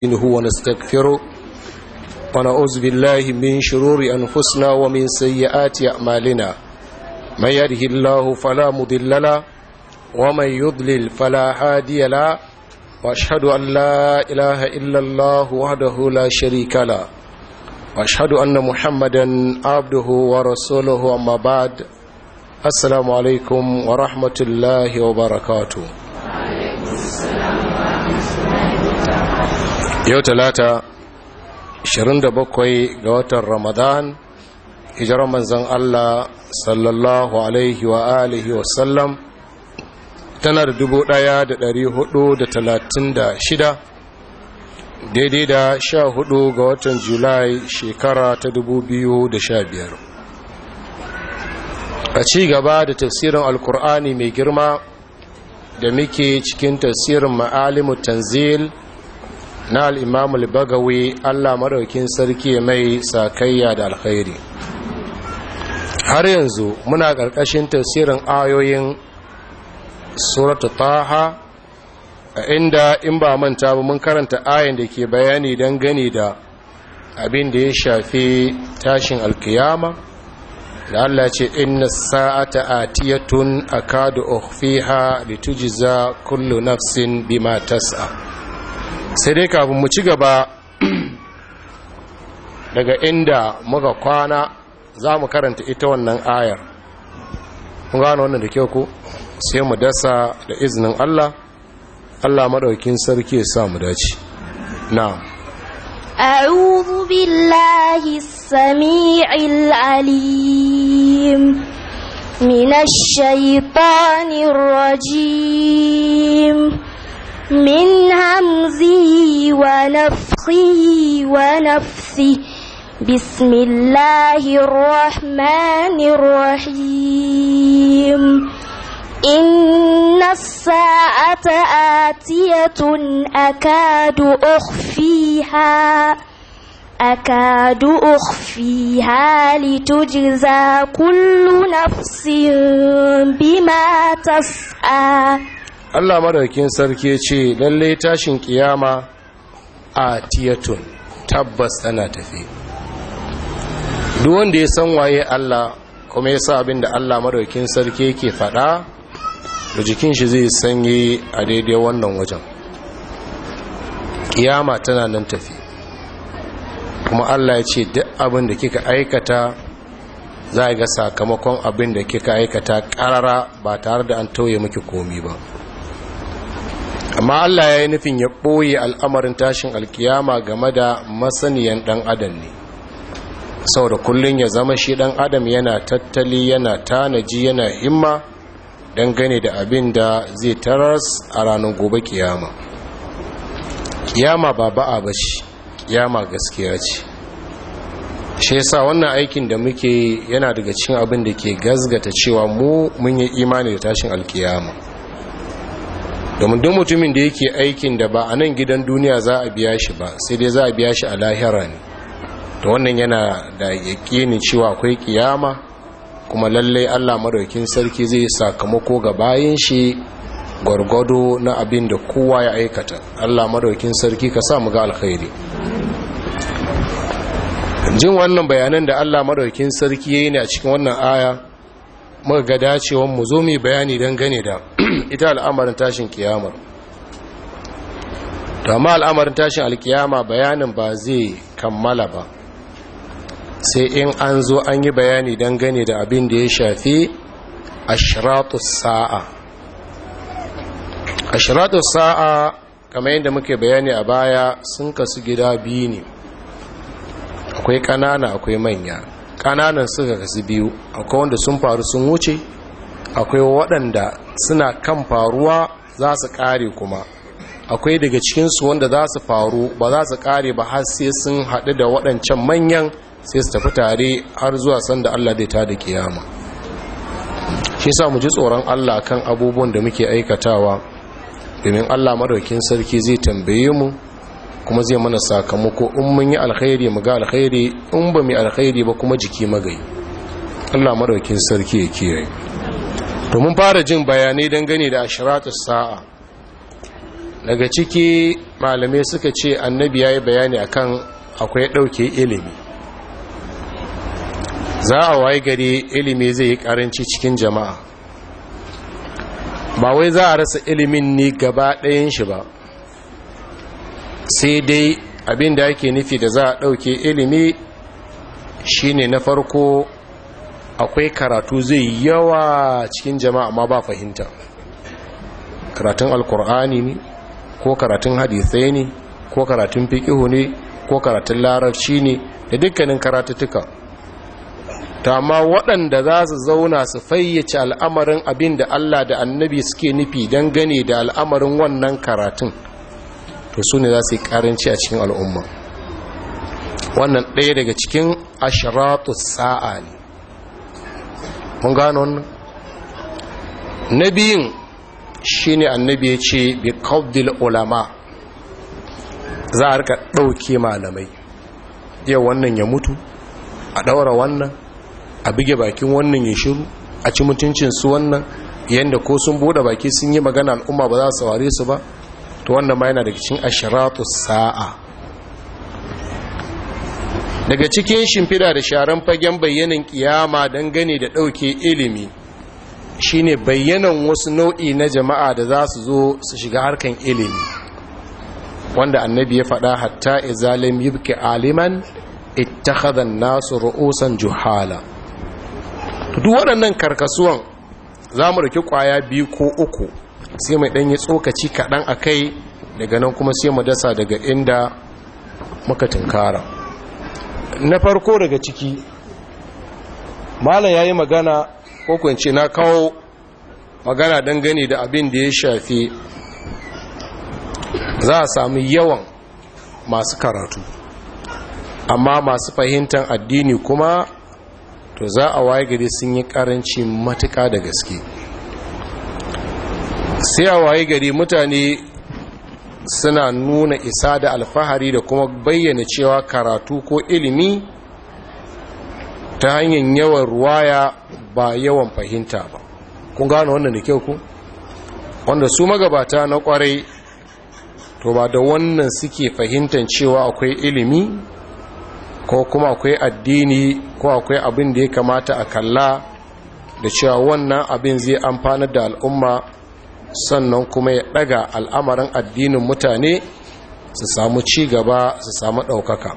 نستعينه ونستغفره ونعوذ بالله من شرور أنفسنا ومن سيئات أعمالنا من يهده الله فلا مضل له ومن يضلل فلا هادي له واشهد ان لا اله الا الله وحده لا شريك له واشهد ان محمدا عبده ورسوله اما بعد السلام عليكم ورحمه الله وبركاته yau talata 27 ga watan ramadan hijirar manzan allah sallallahu alaihi wa alihi wasallam tana da dubu ɗaya da ɗari hudu da talatin da shida daidai da sha hudu ga watan julai shekara ta dubu biyu da sha biyar a ci gaba da tafsirin alkur'ani mai girma da muke cikin tafsirin ma'alimu tanzil na al'imamul bagawi allah maraukin sarki mai sakayya da alkhairi har yanzu muna ƙarƙashin tafsirin ayoyin suratu taha a inda in ba manta ba mun karanta ayin da ke bayani don gani da abin da ya shafi tashin alkiyama da Allah ce inna sa'ata atiyatun akadu ukhfiha litujza kullu nafsin bima tas'a sai dai kafin mu ci gaba daga inda muka kwana za mu karanta ita wannan ayar mun gano wannan da kyau ko sai mu dasa da izinin Allah Allah madaukin sarki ya sa mu dace na'am أعوذ بالله السميع العليم من الشيطان الرجيم من همزه ونفخه ونفثه بسم الله الرحمن الرحيم إن الساعة آتية أكاد أخفيها أكاد أخفيها لتجزى كل نفس بما تسعى Allah madaukin sarki ce lalle tashin kiyama a tiyatun tabbas ana tafi duk wanda ya san waye Allah kuma ya sa abin da Allah madaukin sarki yake faɗa da jikin shi zai sanye a daidai wannan wajen kiyama tana nan tafi kuma Allah ya ce duk abin da kika aikata za a ga sakamakon abin da kika aikata karara ba tare da an tauye miki komi ba amma Allah ya yi nufin ya ɓoye al'amarin tashin alkiyama game da masaniyan ɗan adam ne saboda kullum ya zama shi ɗan adam yana tattali yana tanaji yana himma dangane da abin da zai taras a ranar gobe kiyama kiyama ba ba'a ba ce kiyama gaskiya ce shi yasa wannan aikin da muke yana daga cikin abin da ke gazgata cewa mu mun yi imani da tashin alkiyama domin duk mutumin da yake aikin da ba a nan gidan duniya za a biya shi ba sai dai za a biya shi a lahira ne to wannan yana da yaƙini cewa akwai kiyama kuma lallai Allah madaukin sarki zai sakamako ga bayan shi gwargwado na abin da kowa ya aikata Allah madaukin sarki ka sa mu ga alkhairi jin wannan bayanan da Allah madaukin sarki yayi ne a cikin wannan aya muka ga dacewan mu zo mu bayani dan gane da ita al'amarin tashin kiyamar to amma al'amarin tashin alkiyama bayanin ba zai kammala ba sai in an zo an yi bayani dangane da abin da ya shafi ashiratu sa'a ashiratu sa'a kamar yadda muke bayani a baya sun kasu gida biyu ne akwai ƙanana akwai manya ƙananan suka kasu biyu akwai wanda sun faru sun wuce akwai waɗanda suna kan faruwa za su ƙare kuma akwai daga cikinsu wanda za su faru ba za su ƙare ba har sai sun haɗu da waɗancan manyan sai su tafi tare har zuwa sanda Allah zai ta da kiyama shi sa mu ji tsoron Allah kan abubuwan da muke aikatawa domin Allah madaukin sarki zai tambaye mu kuma zai mana sakamako in mun yi alkhairi mu ga alkhairi in ba mu alkhairi ba kuma jiki magai Allah madaukin sarki ya kiyaye to mun fara jin bayanai dangane da ashratus sa'a daga ciki malamai suka ce annabi ya yi bayani akan akwai ɗauke ilimi za a waye gari ilimi zai yi ƙaranci cikin jama'a ba wai za a rasa ilimin ne gaba ɗayan shi ba sai dai abin da ake nufi da za a ɗauke ilimi shine na farko akwai karatu zai yawa cikin jama'a ma ba fahimta karatun alkur'ani ne ko karatun hadisai ne ko karatun fiƙihu ne ko karatun larabci ne da dukkanin karatuttuka ta amma waɗanda za su zauna su fayyace al'amarin abin da Allah da annabi suke nufi don gane da al'amarin wannan karatun to su ne za su yi ƙaranci a cikin al'umma wannan ɗaya daga cikin ashiratu sa'a ne mun gano wannan na biyun shi ne annabi ya ce bi kawdil ulama za a rika ɗauke malamai yau wannan ya mutu a ɗaura wannan a bige bakin wannan ya shiru a ci mutuncinsu wannan yadda ko sun bude baki sun yi magana al'umma ba za su saurare su ba to wannan ma yana daga cikin ashiratu sa'a daga cikin shimfida da sharan fagen bayyanin kiyama dangane da ɗauke ilimi shine bayyanan wasu nau'i na jama'a da za su zo su shiga harkan ilimi wanda annabi ya faɗa hatta izalim yibki aliman ittakhadha an-nasu ru'usan juhala duk waɗannan karkasuwan za mu rike ƙwaya biyu ko uku sai mai ɗanyi tsokaci kaɗan a kai daga nan kuma sai mu dasa daga inda muka tunkara na farko daga ciki malam ya yi magana ko kwance na kawo magana dangane da abin da ya shafi za a sami yawan masu karatu amma masu fahimtar addini kuma to za a waye gari sun yi karanci matuka da gaske sai a waye gari mutane suna nuna isa da alfahari da kuma bayyana cewa karatu ko ilimi ta hanyar yawan ruwaya ba yawan fahimta ba kun gano wannan da kyau ku wanda su magabata na kwarai to ba da wannan suke fahimtar cewa akwai ilimi ko kuma akwai addini ko akwai abin da ya kamata a kalla da cewa wannan abin zai amfanar da al'umma sannan kuma ya daga al'amarin addinin mutane su samu ci gaba su samu ɗaukaka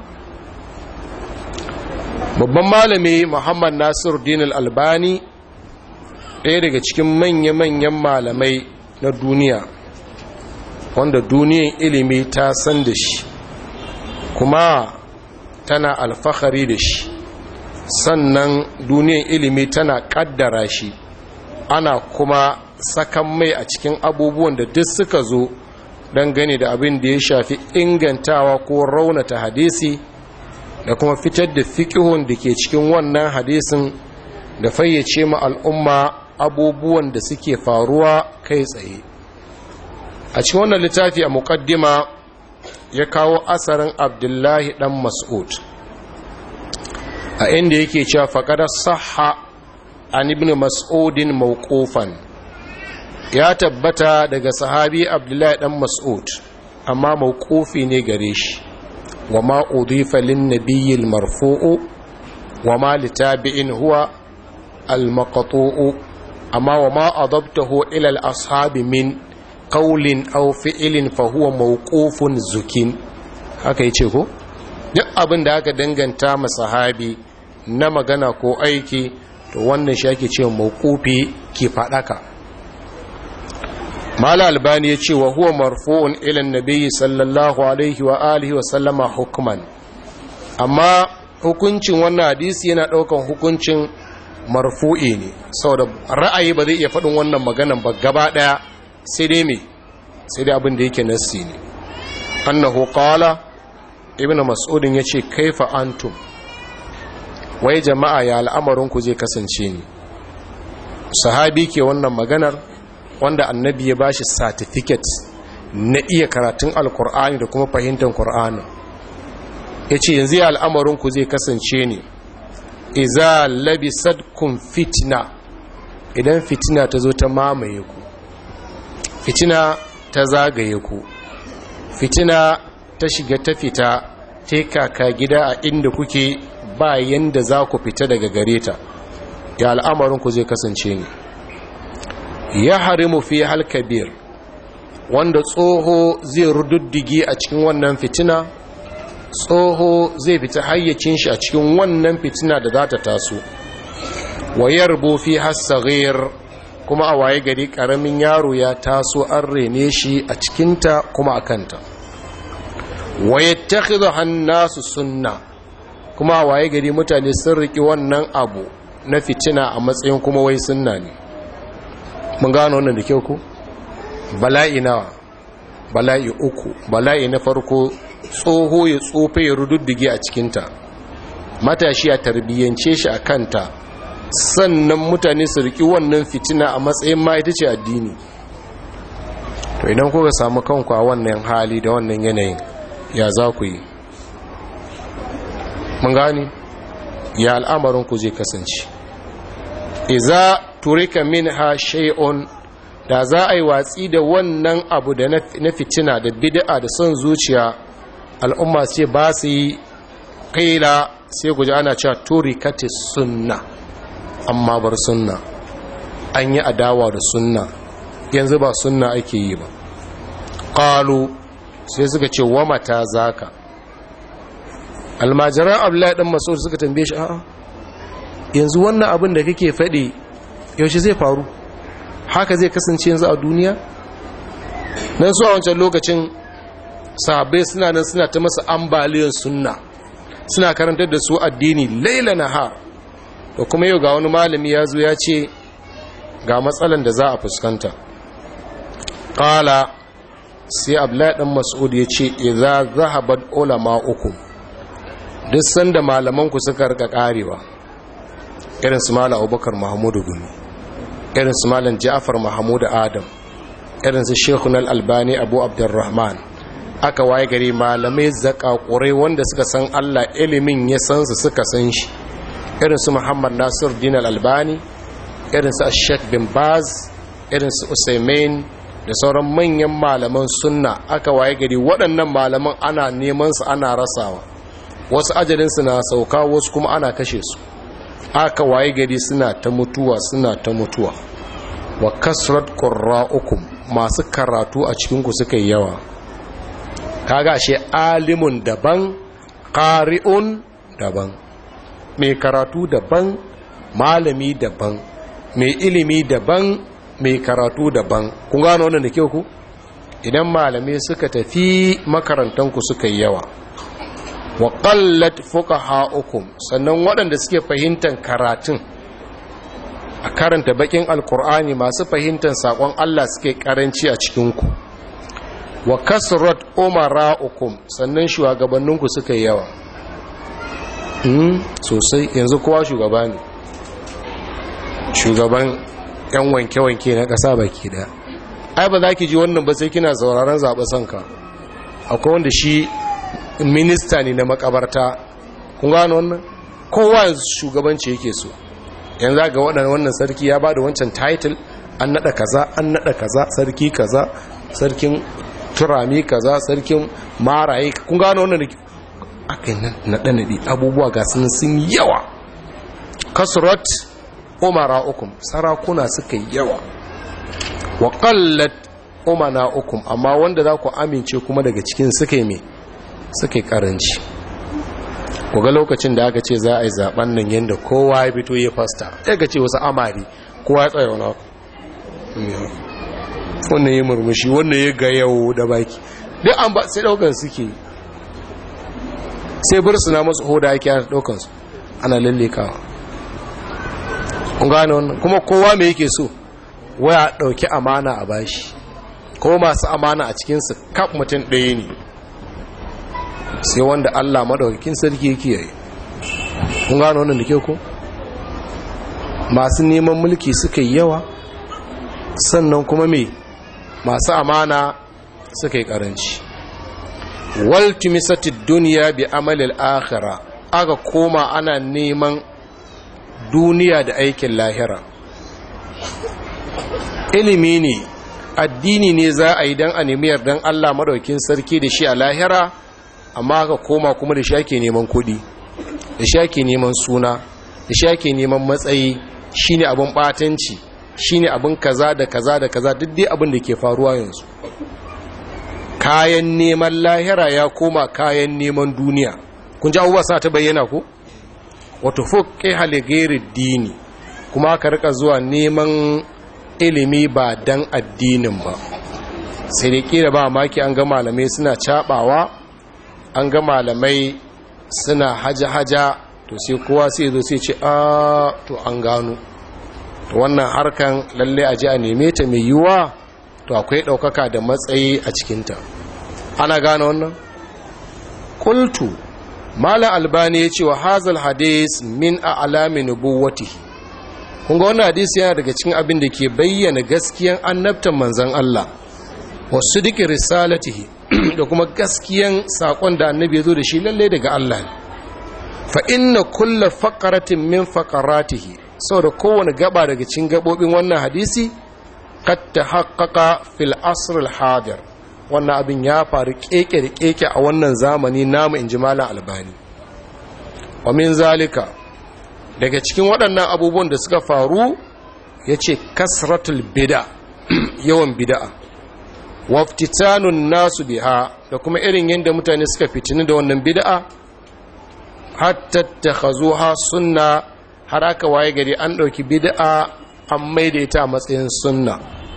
babban malami muhammad nasir dinul albani ɗaya daga cikin manya-manyan malamai na duniya wanda duniyan ilimi ta san da shi kuma tana alfahari da shi sannan duniyan ilimi tana kaddara shi ana kuma sakan mai a cikin abubuwan da duk suka zo don gani da abin da ya shafi ingantawa ko raunata hadisi da kuma fitar da fikihun da ke cikin wannan hadisin da fayyace ma al'umma abubuwan da suke faruwa kai tsaye a cikin wannan littafi a muƙaddima ya kawo asarin abdullahi dan mas'ud a inda yake cewa faƙada saha an ibn mas'udin mawqufan ya tabbata daga sahabi abdullahi dan mas'ud amma mawqufi ne gare shi wa ma udifa lin nabiyil marfu'u wa ma litabi'in huwa al maqtu'u amma wa ma adabtahu ila al ashabi min qawlin aw fi'lin fa huwa mawqufun zukin haka yace ko duk abin da aka danganta ma sahabi na magana ko aiki to wannan shi ake cewa mawqufi ki fadaka mala albani ya ce wa huwa marfu'un ila nabiyyi sallallahu alaihi wa alihi wa sallama hukman amma hukuncin wannan hadisi yana daukan hukuncin marfu'i ne saboda ra'ayi ba zai iya faɗin wannan maganan ba gaba daya sai dai me sai dai abin da yake nassi ne annahu qala ibnu mas'udin yace kaifa antum wai jama'a ya al'amarin ku zai kasance ne sahabi ke wannan maganar wanda annabi ya bashi certificate na iya karatun alkur'ani da kuma fahimtar kur'ani ya ce yanzu ya al'amarinku zai kasance ne iza labisadkun fitina idan fitina ta zo ta mamaye ku fitina ta zagaye ku fitina ta shiga ta fita ta kaka gida a inda kuke ba yanda za ku fita daga gare ta ya al'amarinku zai kasance ne ya harimu fi halkabir wanda tsoho zai rududdige a cikin wannan fitina tsoho zai fita hayyacin shi a cikin wannan fitina da za ta taso wayar fi hassagir kuma a waye gari karamin yaro ya taso an rene shi a cikinta kuma a kanta wayattakhidhu hannasu sunna kuma a waye gari mutane sun riki wannan abu na fitina a matsayin kuma wai sunna ne mun gano wannan da kyau ku bala'i nawa bala'i uku bala'i na farko tsoho ya tsofe ya rududdige a cikinta matashi a tarbiyyance shi a kanta sannan mutane su riki wannan fitina a matsayin ma ita ce addini to idan kuka samu kanku a wannan hali da wannan yanayin ya za ku yi mun gani ya al'amarinku zai kasance iza turika minha shay'un da za a yi watsi da wannan abu da na fitina da bid'a da son zuciya al'umma ce ba su yi kaila sai guji ana cewa turikatis sunna amma bar sunna an yi adawa da sunna yanzu ba sunna ake yi ba ƙalu sai suka ce wa mata zaka almajiran abdullahi ɗan maso suka tambaye shi a'a yanzu wannan abin da kake faɗi yaushe zai faru haka zai kasance yanzu a duniya nan su a wancan lokacin sahabbai suna nan suna ta masa ambaliyar sunna suna karantar da su addini laila nahar da kuma yau ga wani malami ya zo ya ce ga matsalan da za a fuskanta ƙala sai abdullahi ɗan mas'ud ya ce idza zahabat ulama uku duk sanda malamanku suka rika karewa irin su malam abubakar mahamudu gumi irin su malam ja'far mahamudu adam irin su shekun albani abu abdurrahman aka waye gari malamai zakakurai wanda suka san allah ilimin ya san su suka san shi irin su muhammad nasir din albani irin su ashek bin baz irin su usaimin da sauran manyan malaman sunna aka waye gari waɗannan malaman ana neman su ana rasawa wasu ajalinsu na sauka wasu kuma ana kashe su aka waye gari suna ta mutuwa suna ta mutuwa wa kasrat qurra'ukum masu karatu a cikin ku suka yi yawa kaga she alimun daban qari'un daban mai karatu daban malami daban mai ilimi daban mai karatu daban kun gano wannan da kyau ku idan malamai suka tafi makarantanku suka yi yawa wa qallat fuqaha'ukum sannan waɗanda suke fahimtar karatun a karanta bakin alkur'ani masu fahimtar sakon Allah suke karanci a cikin ku wa kasrat umara'ukum sannan shugabanninku suka yi yawa hmm sosai yanzu kowa shugaba ne shugaban yan wanke-wanke na ƙasa baki da ai ba za ki ji wannan ba sai kina sauraron zaɓe sanka akwai wanda shi minista ne na makabarta kun gano wannan kowa yanzu shugabanci yake so yanzu ga waɗannan wannan sarki ya ba da wancan title an naɗa kaza an naɗa kaza sarki kaza sarkin turami kaza sarkin maraye kun gano wannan da aka yi naɗe-naɗe abubuwa ga sun sun yawa kasurat umara ukum sarakuna suka yawa wa qallat umana ukum amma wanda za ku amince kuma daga cikin suka yi mai suka yi karanci ga lokacin da aka ce za a yi zaben nan yadda kowa ya fito ya fasta ya ga ce wasu amari kowa ya tsaye wani wannan ya murmushi wannan ya ga yau da baki duk an ba sai daukan suke sai bursuna masu hoda ake ana daukansu ana lallekawa kun gane wannan kuma kowa mai yake so waya dauki amana a bashi ko masu amana a cikinsu kaf mutum ɗaya ne sai wanda Allah madaukakin sarki yake yi kun gano wannan da ke ko masu neman mulki suka yi yawa sannan kuma me masu amana suka yi karanci waltimisatid duniya bi amalil akhira aka koma ana neman duniya da aikin lahira ilimi ne addini ne za a yi don a nemi yardan Allah maɗaukin sarki da shi a lahira amma ka koma kuma da shi ake neman kuɗi da shi ake neman suna da shi ake neman matsayi shine abin ɓatanci shine abin kaza da kaza da kaza duk dai abin da ke faruwa yanzu kayan neman lahira ya koma kayan neman duniya kun ji abubuwa sa ta bayyana ku wato fuke haligerin dini kuma aka rika zuwa neman ilimi ba dan addinin ba sai da kira ba maki an ga malamai suna cabawa an ga malamai suna haja-haja to sai kowa sai zo sai ce a to an gano to wannan harkan lalle a ji a neme ta mai yiwuwa to akwai ɗaukaka da matsayi a cikinta ana gane wannan kultu malam albani ya ce wa hazal hadis min a alamin nubuwatihi kun ga wannan hadisi yana daga cikin abin da ke bayyana gaskiyan annabtan manzan Allah wasu duk risalatihi da kuma gaskiyan sakon da annabi ya zo da shi lalle daga Allah ne fa inna kulla faqaratin min faqaratihi saboda kowane gaba daga cikin gabobin wannan hadisi qad tahaqqaqa fil asr al hadir wannan abin ya faru keke da keke a wannan zamani namu inji malam albani wa min zalika daga cikin waɗannan abubuwan da suka faru yace kasratul bid'a yawan bid'a waftitanun nasu biha da kuma irin yadda mutane suka fitini da wannan bid'a hatta takhazuha sunna har aka waye gari an ɗauki bid'a an maida ita a matsayin sunna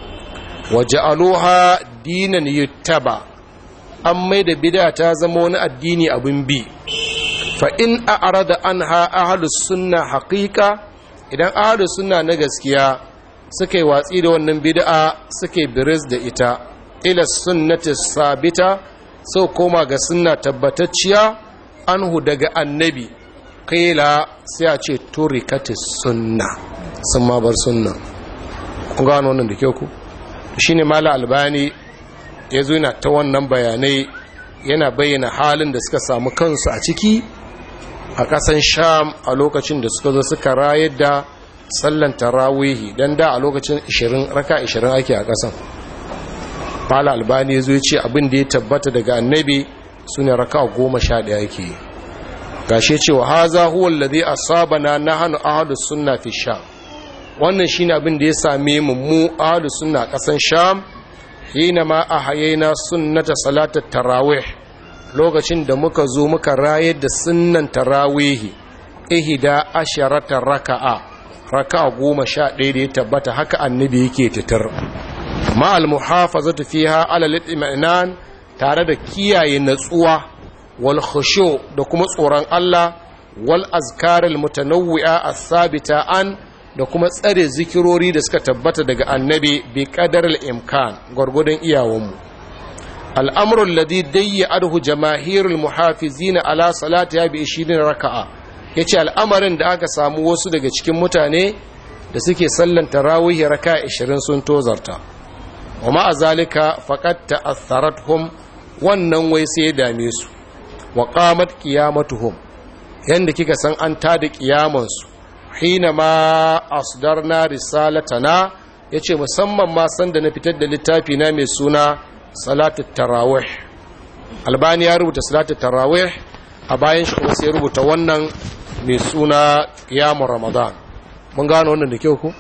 waja'aluha dinan yuttaba an maida bid'a ta zama wani addini abin bi fa in a'rada anha ahlus sunna haqiqa idan ahlus sunna na gaskiya suka yi watsi da wannan bid'a suka yi biris da ita ila sunnati sabita sau koma ga sunna tabbatacciya anhu daga annabi kaila sai a ce turikati sunna sun ma bar sunna kun gano wannan da kyau ku shine mala albani ya zo yana ta wannan bayanai yana bayyana halin da suka samu kansu a ciki a ƙasan sham a lokacin da suka zo suka rayar da sallan tarawihi don da a lokacin 20 raka 20 ake a ƙasan mala albani ya zo ce abin da ya tabbata daga annabi su ne raka goma sha ɗaya yake yi gashe cewa haza huwa alladhi asabana nahnu ahlus sunna fi sham wannan shine abin da ya same mu mu ahlus sunna kasan sham hina ma ahayina sunnata salatat tarawih lokacin da muka zo muka rayar da sunnan tarawih ihda asharata raka'a raka'a goma sha ɗaya da ya tabbata haka annabi yake titar ma al muhafazatu fiha ala al tare da kiyaye natsuwa wal khushu da kuma tsoron Allah wal azkaril mutanawwi'a as-sabita an da kuma tsare zikirori da suka tabbata daga annabi bi qadaril imkan gurgudun iyawanmu al'amru alladhi dayya adhu jamaahirul muhafizin ala salatiha bi 20 raka'a yace al'amarin da aka samu wasu daga cikin mutane da suke sallan tarawih raka'a 20 sun tozarta wa ma'a zalika faqad ta'atharathum wannan wai sai ya dame su wa qamat qiyamatuhum yanda kika san an tada kiyaman su hina ma asdarna risalatana yace musamman ma san da na fitar da littafi na mai suna salatu tarawih albani ya rubuta salatu tarawih a bayan shi kuma sai ya rubuta wannan mai suna qiyamul ramadan mun gano wannan da kyau ko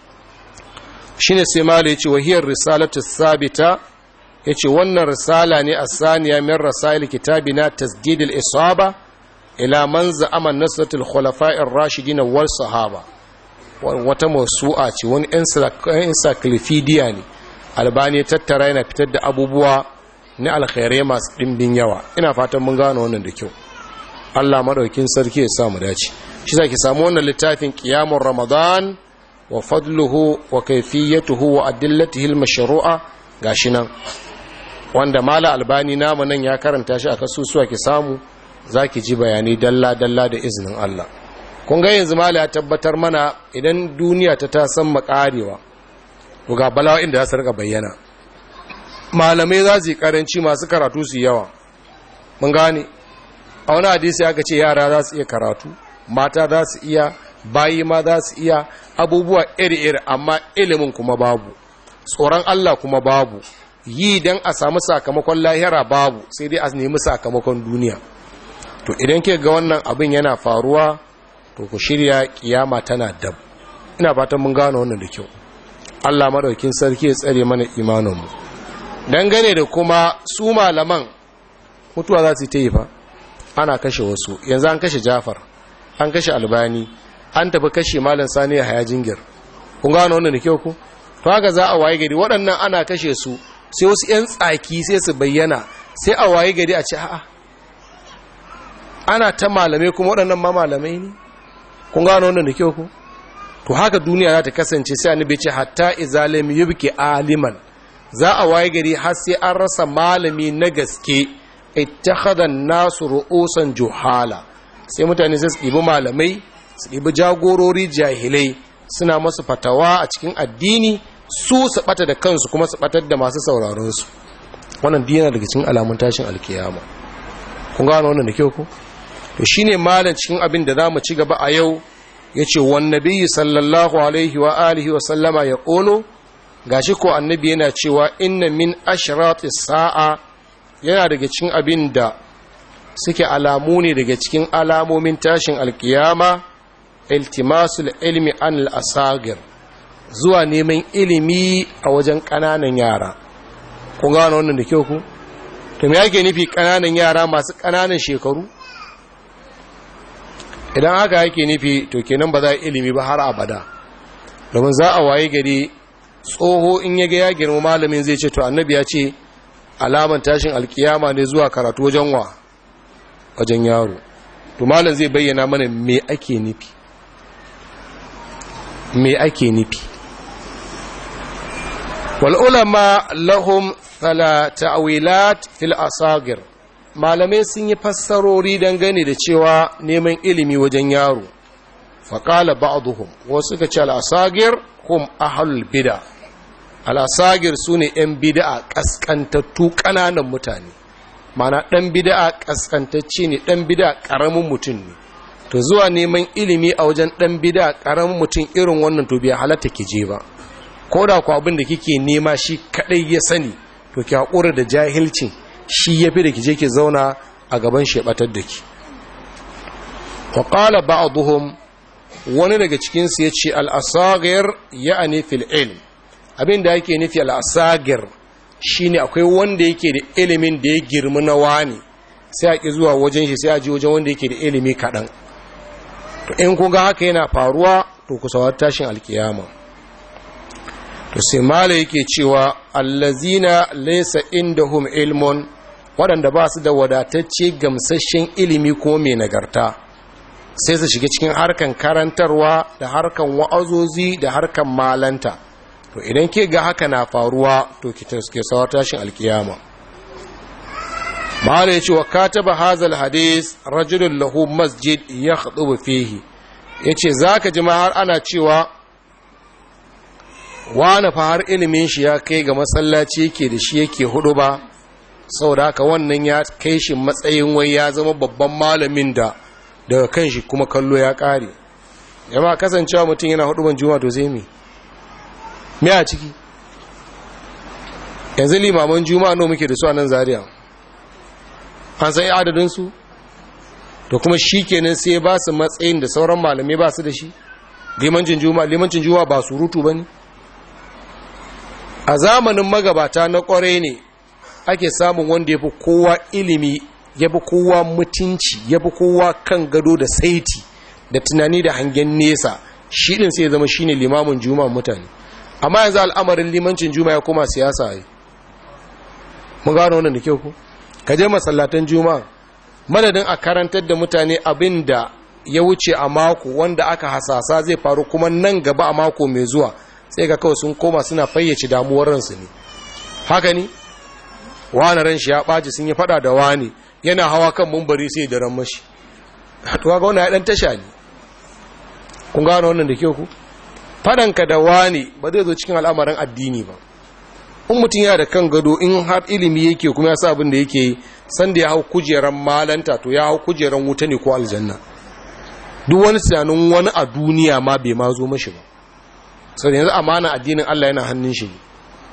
shine sai mala yace wahiyar risalatu sabita ya ce wannan risala ne a saniya min rasail kitabi na tasdidil isaba ila man za'ama nasratul khulafa'ir rashidin wal sahaba wata masu'a ce wani encyclopedia ne albani tattara yana fitar da abubuwa na alkhairai masu dimbin yawa ina fatan mun gano wannan da kyau Allah madaukin sarki ya samu dace shi zaki samu wannan littafin qiyamul ramadan wa fadluhu wa kayfiyatuhu wa adillatihi al-mashru'a gashi nan wanda mala albani namu nan ya karanta shi a kasusuwa ki samu za ki ji bayani dalla-dalla da izinin Allah kun ga yanzu mala ya tabbatar mana idan duniya ta ta san makarewa to ga bala'o'in da za su rika bayyana malamai za su yi karanci masu karatu su yawa mun gane a wani hadisi aka ce yara za su iya karatu mata za su iya bayi ma za su iya abubuwa iri-iri amma ilimin kuma babu tsoron Allah kuma babu yi don a samu sakamakon lahira babu sai dai a nemi sakamakon duniya to idan ke ga wannan abin yana faruwa to ku shirya kiyama tana dab ina fatan mun gano wannan da kyau Allah madaukin sarki ya tsare mana imaninmu dangane da kuma su malaman mutuwa za su yi fa ana kashe wasu yanzu an kashe Jafar an kashe Albani an tafi kashe Malam Sani Yahaya Jingir kun gano wannan da kyau ku to haka za a waye gari waɗannan ana kashe su sai wasu 'yan tsaki sai su bayyana sai a waye gari a ce a'a ana ta malamai kuma waɗannan ma malamai ne kun gano wannan da kyau ku to haka duniya za ta kasance sai annabi ce hatta izalim yubki aliman za a waye gari har sai an rasa malami na gaske ittakhadha nasu ru'usan juhala sai mutane sai su ɗibi malamai su ɗibi jagorori jahilai suna masu fatawa a cikin addini su su bata da kansu kuma su batar da masu sauraron su wannan dina daga cikin alamun tashin alkiyama kun gano wannan da kyau ko to shine malam cikin abin da zamu ci gaba a yau yace wan nabiyyi sallallahu alaihi wa alihi wa sallama ya qulu gashi ko annabi yana cewa inna min ashrati sa'a yana daga cikin abin da suke alamu ne daga cikin alamomin tashin alkiyama iltimasul ilmi an al-asagir zuwa neman ilimi a wajen ƙananan yara kun gano wannan da kyau ku to me yake nufi ƙananan yara masu ƙananan shekaru idan haka yake nufi to kenan ba za a ilimi ba har abada domin za a waye gari tsoho in ya ga ya girma malamin zai ce to annabi ya ce alaman tashin alkiyama ne zuwa karatu wajen wa wajen yaro to malam zai bayyana mana me ake nufi me ake nufi wal'ulama lahum ta'wilat fil asagir malamai sun yi fassarori dangane da cewa neman ilimi wajen yaro faƙala ba'aduhum wasu ka ce al'asagir hum ahalul bida al'asagir su ne ‘yan bida'a ƙasƙantattu ƙananan mutane mana ɗan bida'a ƙasƙantacce ne ɗan bida'a ƙaramin mutum ne to zuwa neman ilimi a wajen ɗan bida'a ƙaramin mutum irin wannan to biya halatta ki je ba ko da ku abin da kike nema shi kadai ya sani to ki haƙura da jahilcin shi ya fi da ki je ki zauna a gaban shebatar da ki wa qala ba'dhum wani daga cikin su yace al-asagir ya'ni fil ilm abin da yake nufi al-asagir shine akwai wanda yake da ilimin da ya girma na wani sai a ki zuwa wajen shi sai a ji wajen wanda yake da ilimi kaɗan to in kun ga haka yana faruwa to ku sawar tashin alkiyama to sai mala yake cewa allazina laysa indahum ilmun waɗanda ba su da wadatacce gamsasshen ilimi ko mai nagarta sai su shiga cikin harkan karantarwa da harkan wa'azozi da harkan malanta to idan ke ga haka na faruwa to ki ke sawar tashin alkiyama mala yace wa kataba hazal hadis rajulun lahu masjid yakhutubu fihi yace zaka ji ma har ana cewa wane fa har ilimin shi ya kai ga masallaci yake da shi yake hudu ba saboda haka wannan ya kai shi matsayin wai ya zama babban malamin da daga kan shi kuma kallo ya kare yamma kasancewa mutum yana hudu ban juma to zai mi me a ciki yanzu limaman juma'a no muke da su a nan zaria an san adadin su to kuma shi kenan sai ba su matsayin da sauran malamai ba su da shi limancin juma'a limancin juma'a ba surutu ba ne a zamanin magabata na kwarai ne ake samun wanda ya fi kowa ilimi ya fi kowa mutunci ya fi kowa kan gado da saiti da tunani da hangen nesa shi ɗin sai ya zama shi ne limamin juma'a mutane amma yanzu al'amarin limancin juma'a ya koma siyasa yi mun gano wannan da kyau ku ka je masallatan juma'a madadin a karantar da mutane abin da ya wuce a mako wanda aka hasasa zai faru kuma nan gaba a mako mai zuwa sai ga kawai sun koma suna fayyace damuwar ransu ne haka ne wani ran shi ya ɓaci sun yi fada da wani yana hawa kan mumbari sai da ran mashi to ga wannan ya dan tasha ne kun gano wannan da kyau ku fadanka da wani ba zai zo cikin al'amarin addini ba in mutum yana da kan gado in har ilimi yake kuma ya sa abin da yake yi sanda ya hau kujeran malanta to ya hau kujeran wuta ne ko aljanna duk wani tunanin wani a duniya ma bai ma zo mashi ba sau da yanzu amana addinin Allah yana hannun shi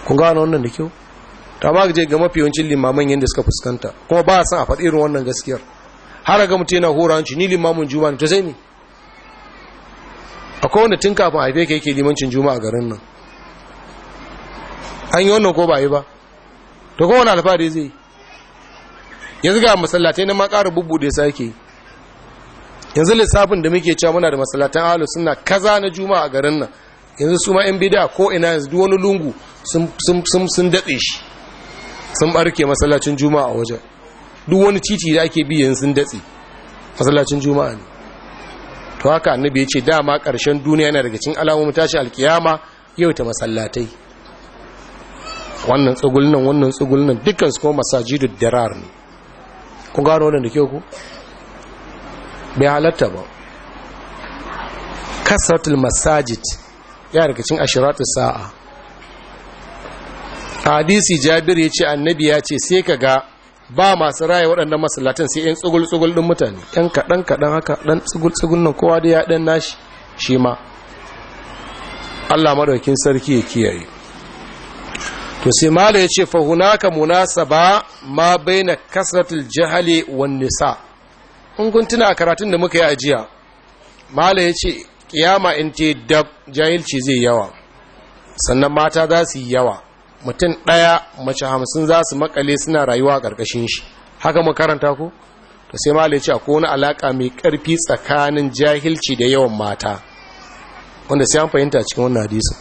kun gano wannan da kyau ta ma je ga mafi yawancin limaman yadda suka fuskanta kuma ba a san a faɗi irin wannan gaskiyar har ga mutum yana hora hanci ni limamin juma'a ne to sai ni akwai wanda tun kafin haife ka yake limancin juma'a garin nan an yi wannan ko ba yi ba to kowane alfahari zai yanzu ga masallatai na makara bubbude sake yanzu lissafin da muke cewa muna da masallatan ahalu suna kaza na juma'a a garin nan yanzu su ma yan bida ko ina yanzu duk wani lungu sun datse shi sun barke masallacin juma'a a wajen duk wani titi da ake bi yanzu sun datse masallacin juma'a ne to haka annabi ya ce dama ƙarshen duniya yana daga cikin alamomin tashi alkiyama yau ta masallatai wannan tsugulnan wannan tsugulnan dukkan su kuma masajidu darar ne kun gano wannan da ke ku bai halatta ba kasratul masajid ya daga cikin ashiratu sa'a hadisi jabir ya ce annabi ya ce sai ka ga ba masu raya waɗannan masallatan sai yan tsugul-tsugul ɗin mutane ɗan kaɗan-kaɗan haka ɗan tsugul-tsugul nan kowa da ya ɗan nashi shi ma allah maɗaukin sarki ya kiyaye to sai mala ya ce fahunaka munasaba ma baina kasratul jahali wan nisa in kun tuna a karatun da muka yi ajiya mala ya ce kiyama in ce dab jahilci zai yawa sannan mata za su yi yawa mutum ɗaya mace hamsin za su makale suna rayuwa a ƙarƙashin shi haka makaranta ku to sai mala ya ce akwai wani alaƙa mai ƙarfi tsakanin jahilci da yawan mata wanda sai an fahimta cikin wannan hadisin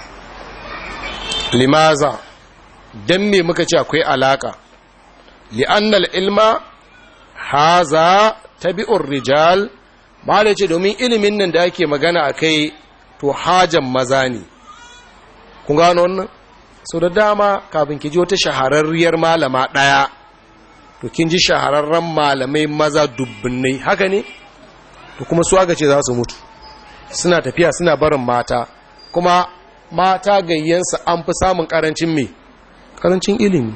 limaza don me muka ce akwai alaka li'annal ilma haza tabi'ur rijal mala ce domin ilimin nan da ake magana a kai to hajan maza ne kun gano wannan sau da dama kafin ki ji wata shahararriyar malama ɗaya to kin ji shahararren malamai maza dubbinai haka ne to kuma su aka ce za su mutu suna tafiya suna barin mata kuma mata gayyansa an fi samun karancin mai karancin ilimi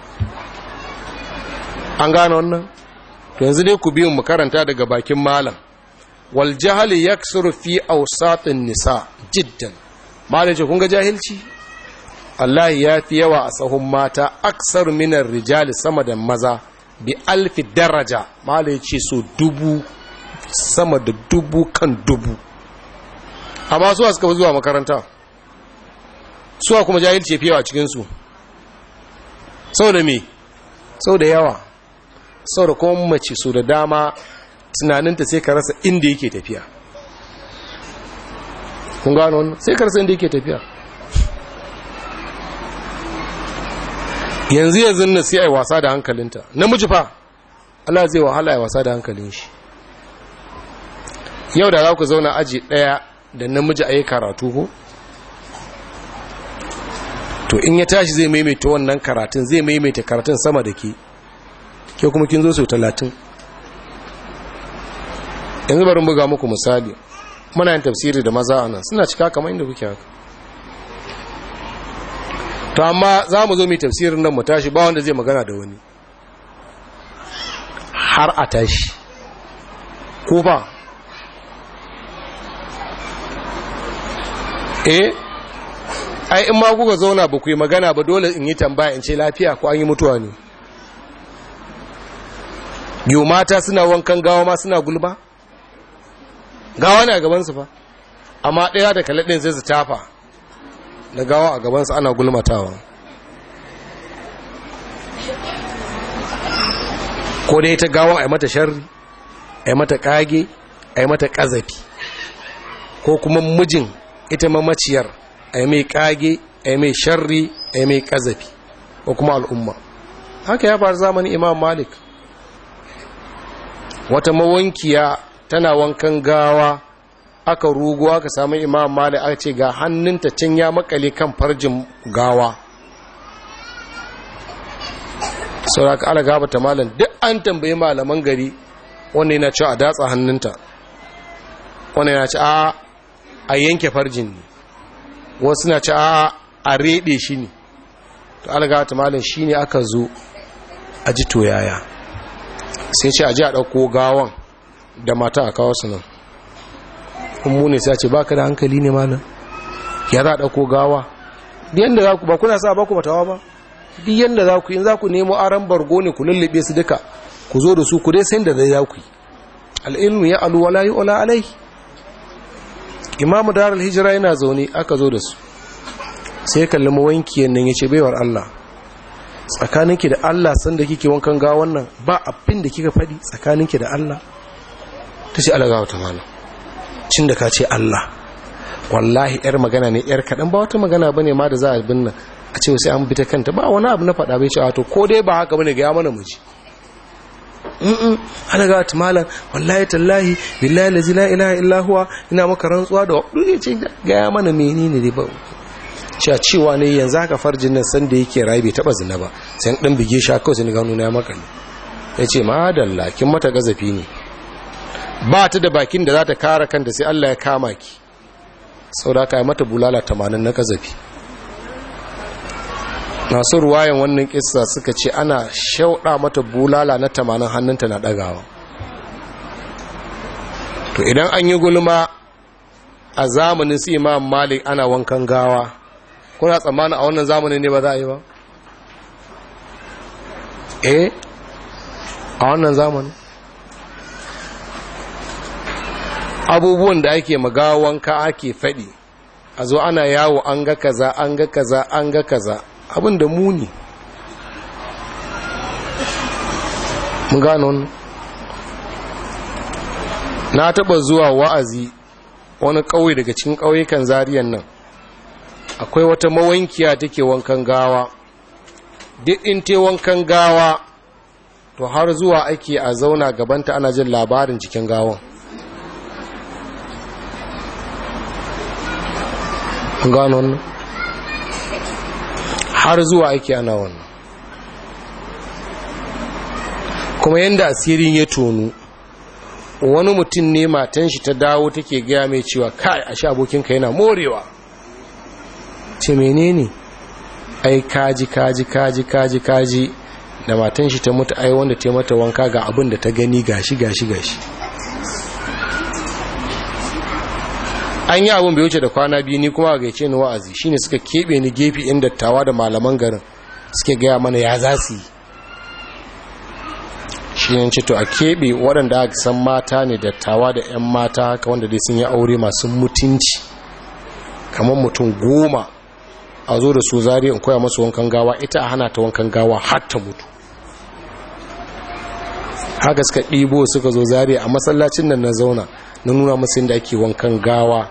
an gane wannan to yanzu dai ku biyu mu karanta daga bakin malam wal jahali yaksuru fi awsatin nisa jiddan malam ce kun ga jahilci Allah ya fi yawa a sahun mata aksar minar rijali sama da maza bi alfi daraja malam ce so dubu sama da dubu kan dubu amma suwa suka fi zuwa makaranta suwa kuma jahilci fi yawa cikinsu sau da me sau da yawa sau da kuma mace su da dama tunaninta sai ka rasa inda yake tafiya kun gano wannan sai ka rasa inda yake tafiya yanzu yanzu na sai a yi wasa da hankalinta namiji fa Allah zai wahala ya wasa da hankalin shi yau da za ku zauna aji ɗaya da namiji a yi karatu ko to in ya tashi zai maimaita wannan karatun zai maimaita karatun sama da ke ke kuma kin zo sau talatin yanzu bari buga muku misali muna yin tafsiri da maza a nan suna cika kamar inda kuke haka to amma za mu zo mai tafsirin nan mu tashi ba wanda zai magana da wani har a tashi ko ba eh ai in ma kuka zauna ba ku yi magana ba dole in yi tambaya in ce lafiya ko an yi mutuwa ne yau mata suna wankan gawa ma suna gulba gawa ne a gabansu fa amma ɗaya da kalaɗin zai su tafa da gawa a gabansu ana gulmatawa ko da ita gawa a yi mata sharri a yi mata ƙage a yi mata ƙazafi ko kuma mijin ita mamaciyar a yi mai ƙage a yi mai sharri a yi mai ƙazafi ko kuma al'umma haka ya faru zamanin imam malik wata mawankiya tana wankan gawa aka rugu aka samu imam malik aka ce ga hannunta can ya makale kan farjin gawa sauraka ala gaba ta malam duk an tambayi malaman gari wanda yana cewa a datsa hannunta wanda yana ci a a yanke farjin ne wasu na ci a a rede shi ne to ala gaba ta malam shi ne aka zo a ji toyaya sai ce a ji a ɗauko gawan da mata a kawo su nan mu ne sai ce baka da hankali ne malam ya za a ɗauko gawa yanda za ku ba kuna sa ba ku matawa ba duk yanda za ku yi za ku nemo aran bargo ne ku lullube su duka ku zo da su ku dai san da zai za ku yi al'ilmu ya alu wala yu'la alai imamu darul hijira yana zaune aka zo da su sai kalli mawankiyan nan yace baiwar Allah tsakaninki da Allah san da kike wankan ga wannan ba abin da kika fadi tsakaninki da Allah tace Allah ga wata mana cin da ka ce Allah wallahi yar magana ne yar kadan ba wata magana bane ma da za a binna a ce sai an bi ta kanta ba wani abu na faɗa bai ce to ko dai ba haka bane ga ya mana muji mm ana ga ta malam wallahi tallahi billahi la ilaha illa huwa ina maka rantsuwa da dole ce ga ya mana menene dai ba cewa cewa ne yanzu haka farjin nan san da yake rayu bai taba zina ba sai dan bige shi kawai sai gano na maka ne yace madalla kin mata gazafi ne ba ta da bakin da za ta kare kanta sai Allah ya kama ki saboda ka yi mata bulala 80 na gazafi masu ruwayan wannan kissa suka ce ana shauɗa mata bulala na tamanin hannunta na ɗagawa to idan an yi gulma a zamanin su imam malik ana wankan gawa kuna tsammanin a wannan zamanin ne ba za a yi ba eh a wannan zamanin abubuwan da ake magawa wanka ake faɗi a zo ana yawo an ga kaza an ga kaza an ga kaza abin da muni mun gano na taba zuwa wa'azi wani ƙauye daga cikin ƙauyukan zariyan nan akwai wata mawankiya take wankan gawa duk in te wankan gawa to har zuwa ake a zauna gabanta ana jin labarin cikin gawan gano wannan har zuwa ake ana wannan kuma yadda asirin ya tonu wani mutum ne matan shi ta dawo take gaya mai cewa kai a sha abokinka yana morewa ce menene ai kaji kaji kaji kaji kaji da matan shi ta mutu ai wanda ta mata wanka ga abin da ta gani gashi gashi gashi an yi abin bai wuce da kwana biyu ni kuma ga ce ni wa'azi shine suka keɓe ni gefe in dattawa da malaman garin suke gaya mana ya za su yi shi ne to a keɓe waɗanda aka san mata ne dattawa da 'yan mata haka wanda dai sun yi aure masu mutunci kamar mutum goma a zo da su zari in koya masu wankan gawa ita a hana ta wankan gawa har ta mutu haka suka ɗibo suka zo zari a masallacin nan na zauna na nuna masu yadda ake wankan gawa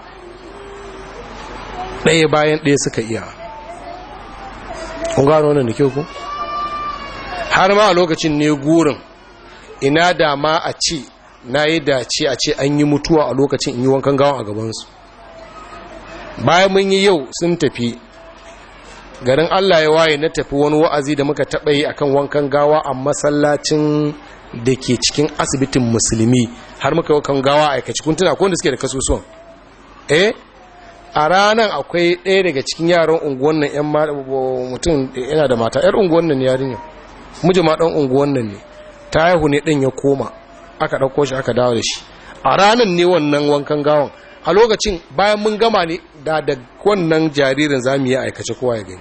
ɗaya bayan ɗaya suka iya kun gano wannan da kyau ku har ma a lokacin ne gurin ina da ma a ce na yi dace a ce an yi mutuwa a lokacin in yi wankan gawa a gabansu bayan mun yi yau sun tafi garin allah ya waye na tafi wani wa'azi da muka taɓa yi akan wankan gawa a masallacin da ke cikin asibitin musulmi har muka wakan gawa aikaci kun tuna da suke da kasusuwan eh a ranar akwai ɗaya daga cikin yaran unguwan nan yan mutum yana da mata yar unguwan nan yarinya miji ma ɗan unguwan nan ne ta haihu ne ɗin ya koma aka ɗauko shi aka dawo da shi a ranar ne wannan wankan gawan a lokacin bayan mun gama ne da da wannan jaririn za mu yi aikace kowa ya gani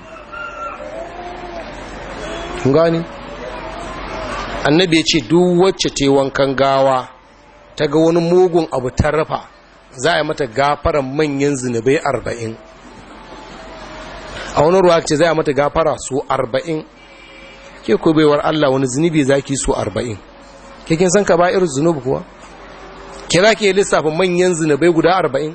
gani annabi ya ce duk wacce ta wankan gawa ta ga wani mugun abu ta rafa za a yi mata gafaran manyan zunubai arba'in a wani ruwa ce za a mata gafara su arba'in ke ko baiwar Allah wani zunubi za ki su arba'in ke kin san ka ba irin zunubi kuwa ke za ki lissafa manyan zunubai guda arba'in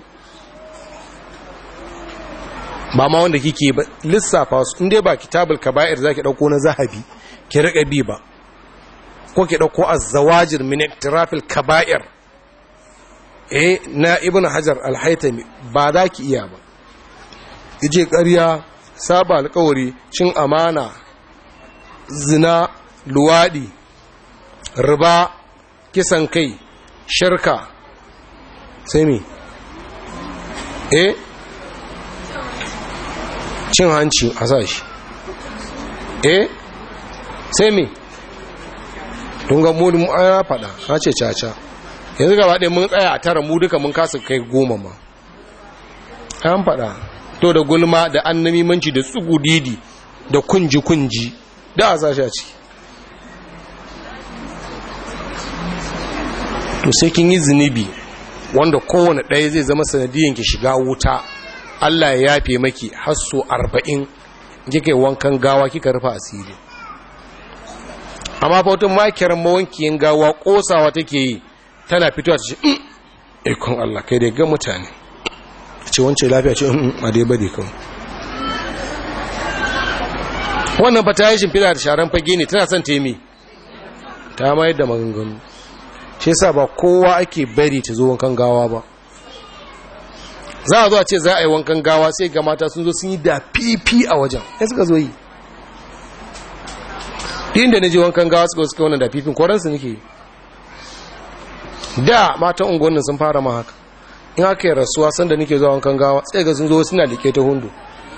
ba ma wanda kike ba lissafa su inda ba kitabul kaba'ir za ki ɗauko na zahabi ki riƙa bi ba ko ki ɗauko azzawajir min iktirafil kaba'ir eh na ibn hajar al-haytami ba za ki iya ba yace ƙarya saba alƙawari cin amana zina luwadi riba kisan kai shirka sai me eh cin hanci a sashi eh sai me tun ga mu ya faɗa na ce caca yanzu gaba ɗaya mun tsaya a tara mu duka mun kasa kai goma ma an faɗa to da gulma da annamimanci da tsugudidi da kunji-kunji da a sashi a ciki to sai kin yi zunubi wanda kowane ɗaya zai zama sanadiyan ki shiga wuta Allah ya yafe maki har so arba'in kika yi wankan gawa kika rufa asiri amma fautun makiyar mawankiyin gawa kosawa take yi tana fitowa ta ce ikon Allah kai dai ga mutane ce wance lafiya ce a dai bade kan wannan fa ta yi shimfiɗa da sharan fage ne tana son temi ta mayar da maganganu shi yasa ba kowa ake bari ta zo wankan gawa ba za a zo a ce za a yi wankan gawa sai ga mata sun zo sun yi da fifi a wajen ya suka zo yi inda na je wankan gawa suka suka wannan da fifin koransu nake yi da matan unguwannin sun fara ma haka in aka yi rasuwa sanda nake zuwa wankan gawa sai ga sun zo suna like ta hundu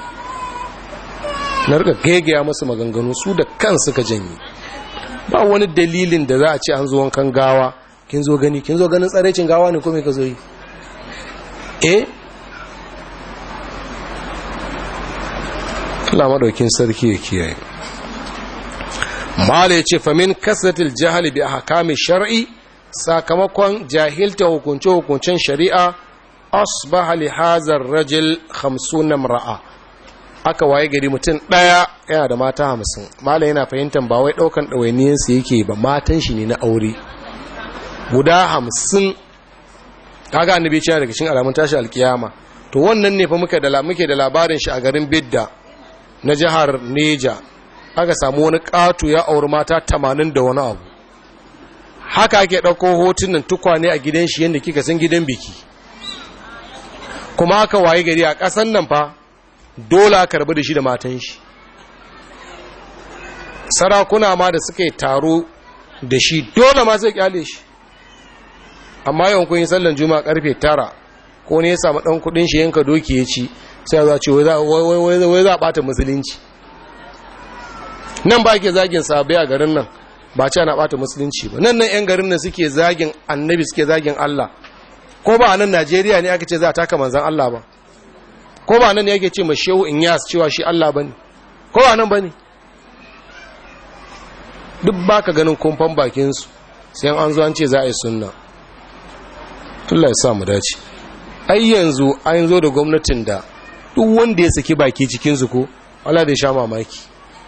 na rika gaigaya masu maganganu su da kan suka janye ba wani dalilin da za a ce an zo wankan gawa kin zo gani kin zo ganin tsarecin gawa ne ko me ka zo yi eh Allah madaukin sarki ya kiyaye mala yace famin kasratil jahli bi ahkami shar'i sakamakon jahilta hukunce hukuncen shari'a asbaha li hazar rajul 50 mar'a aka waye gari mutum daya yana da mata 50 mala yana fahimtar ba wai daukan dawainiyan su yake ba matan shi ne na aure guda 50 kaga annabi ce daga cikin alamun tashi alkiyama to wannan ne fa muke da muke da labarin shi a garin Bidda na jihar Neja aka samu wani ƙato ya auri mata tamanin da wani abu haka ake ɗauko hotunan tukwane a gidan shi yadda kika san gidan biki kuma aka waye gari a ƙasan nan fa dole aka rabu da shi da matan shi sarakuna ma da suka yi taro da shi dole ma zai kyale shi amma yawan kun yi sallan juma'a karfe tara ko ne ya samu ɗan kuɗin shi yanka doki ya ci sai za ce wai za a ɓata musulunci nan ba ke zagin sabai a garin nan ba ce na ɓata musulunci ba nan nan 'yan garin nan suke zagin annabi suke zagin Allah ko ba a nan Najeriya ne aka ce za a taka manzan Allah ba ko ba nan ne yake ce ma shehu in yas cewa shi Allah ba ne ko ba nan ba ne duk ba ka ganin kumfan bakinsu sai an zo an ce za a yi sunna Allah ya sa mu dace ai yanzu an zo da gwamnatin da duk wanda ya saki baki cikinsu ko Allah da sha mamaki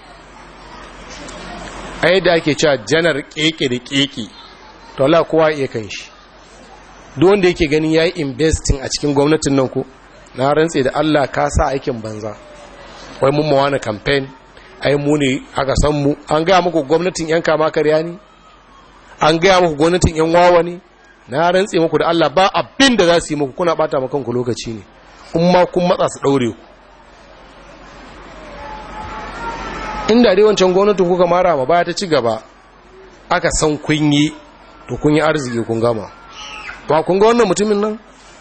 a yadda ake cewa janar keke da keke to Allah kowa iya kan shi duk wanda yake ganin yayi investing a cikin gwamnatin nan ko na rantse da Allah ka sa aikin banza wai mun mawana campaign ai mu ne aka san mu an ga muku gwamnatin yan kama karya ne an ga muku gwamnatin yan wawa ne na rantse muku da Allah ba abin da za su yi muku kuna bata maka kanku lokaci ne in ma kun matsa su daure ku inda dai wancan gwamnatin kuka mara ma baya ta ci gaba aka san kun yi to kun yi arziki kun gama ba kun ga wannan mutumin nan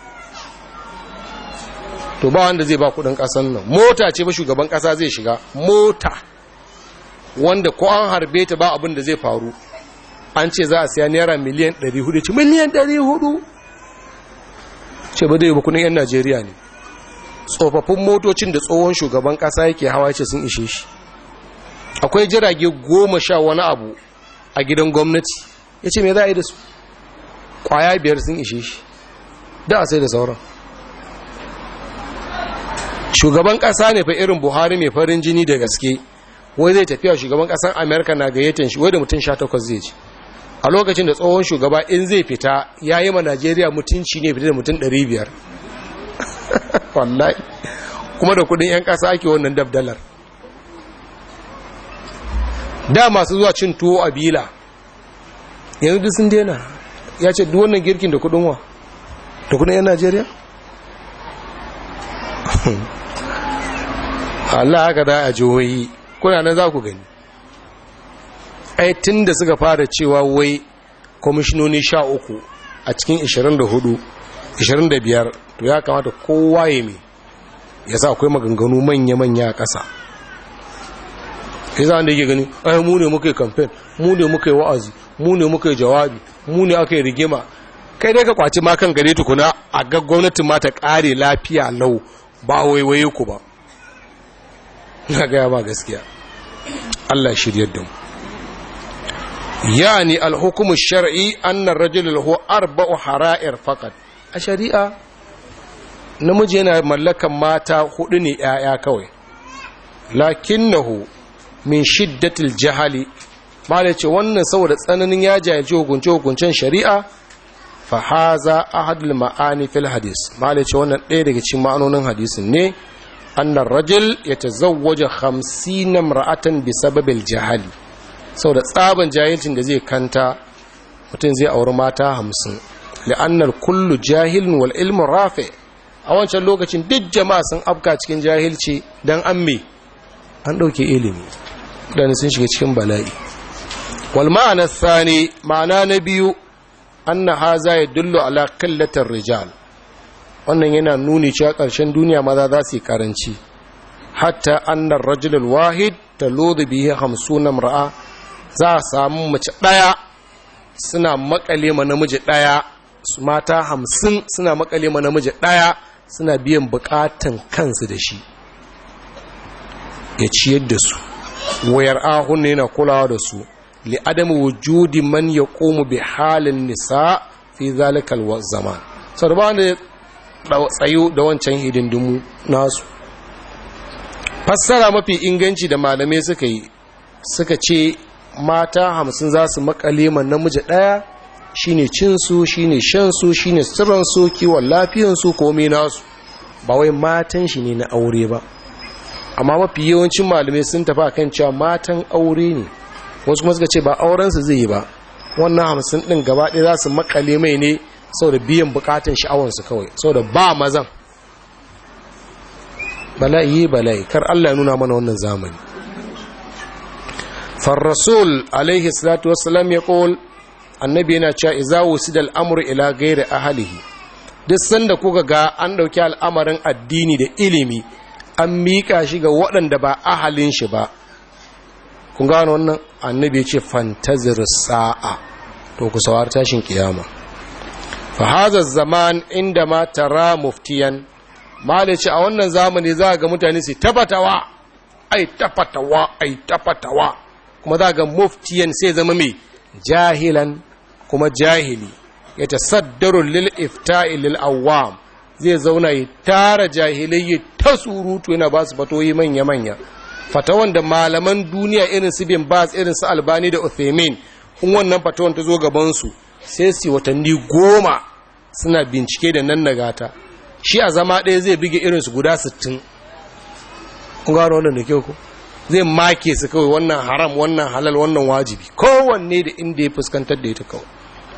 to ba wanda zai ba kudin kasan nan mota ce ba shugaban kasa zai shiga mota wanda ko an harbe ta ba abin da zai faru an ce za a siya naira miliyan 400 ce miliyan 400 ce ba zai ba kudin yan najeriya ne tsofaffin motocin da tsohon shugaban kasa yake hawa ce sun ishe shi akwai jirage goma sha wani abu a gidan gwamnati ya ce me za a yi da su kwaya biyar sun ishe shi da a sai da sauran shugaban kasa ne fa irin buhari mai farin jini da gaske wai zai tafiya shugaban kasan amerika na gayyatan shi wai da mutum sha takwas zai ci a lokacin da tsohon shugaba in zai fita ya yi ma najeriya mutunci ne fita da mutum 500 wallahi kuma da kudin 'yan kasa ake wannan dabdalar da masu zuwa cin tuwo a bila yanzu duk sun dena ya ce duk wannan girkin da kudin wa da kudin 'yan najeriya Allah haka da a jihohi kuna nan za ku gani ai tun da suka fara cewa wai kwamishinoni sha uku a cikin 24 25 to ya kamata kowa ya mai ya sa akwai maganganu manya-manya a ƙasa ya za da yake gani ai mu ne muka yi kamfen mu ne muka yi wa'azi mu ne muka yi jawabi mu ne aka yi rigima kai dai ka kwaci ma kan gare tukuna a ga gwamnatin ma ta ƙare lafiya lau ba waiwaye ku ba na gaya ba gaskiya Allah shiryar da mu yani alhukumu shar'i annar rajul lahu arba'u hara'ir faqat a shari'a namiji yana mallakan mata hudu ne yaya kawai lakinnahu min shiddatil jahali malai ce wannan saboda tsananin ya jahilci hukunce hukuncen shari'a fa haza ahadul ma'ani fil hadis malai ce wannan ɗaya daga cikin ma'anonin hadisin ne annar rajul yatazawwaja 50 imra'atan bi sababil jahali saboda tsaban jahilcin da zai kanta mutum zai auri mata hamsin la'annar kullu jahilin wal ilmin rafe a wancan lokacin duk jama'a sun afka cikin jahilci don an me an ɗauke ilimi ɗan sun shiga cikin bala'i wal ma'ana thani ma'ana na biyu anna haza ya dullu ala kallatar rijal wannan yana nuni cewa ƙarshen duniya maza za su yi karanci hatta annar rajulul wahid taludhu bihi 50 ra'a za a samu mace ɗaya suna makale ma namiji ɗaya mata hamsin suna makale ma namiji ɗaya suna biyan bukatan kansu da shi ya ciyar da su wayar ahun yana kulawa da su li adamu wujudi man ya komu bi halin nisa fi zalikal zaman sau da ba da tsayo da wancan hidindimu nasu fassara mafi inganci da malamai suka yi suka ce mata hamsin za su makale man namiji ɗaya shine cinsu shine shansu shine sirransu kiwon lafiyansu komai nasu ba wai matan shi ne na aure ba amma mafi yawancin malamai sun tafi kan cewa matan aure ne wasu kuma suka ce ba aurensu zai yi ba wannan hamsin ɗin gaba ɗaya za su makale mai ne sau da biyan bukatan sha'awansu kawai sau da ba mazan bala'i bala'i kar allah ya nuna mana wannan zamani فالرسول عليه الصلاة والسلام يقول annabi yana cewa iza wusida al'amuru ila gairi ahalihi duk sanda kuka ga an ɗauki al'amarin addini da ilimi an miƙa shi ga waɗanda ba ahalin shi ba kun gano wannan annabi ya ce fantazir sa'a to ku sawar tashin kiyama fa hadha zaman inda ma tara muftiyan malice a wannan zamani za ga mutane su tafatawa ai tafatawa ai tafatawa kuma za ga muftiyan sai zama mai jahilan kuma jahili ya tasaddaru lil ifta'i lil awam zai zauna ya tara jahilai ya ta surutu yana ba su fatoyi manya manya fatawan da malaman duniya irin su bin bas irin su albani da uthaymin in wannan fatawan ta zo gaban su sai su watanni goma suna bincike da nan nagata shi a zama ɗaya zai bige irin su guda 60 kun gano wannan da kyau ko zai make su kawai wannan haram wannan halal wannan wajibi kowanne da inda ya fuskantar da ita kawai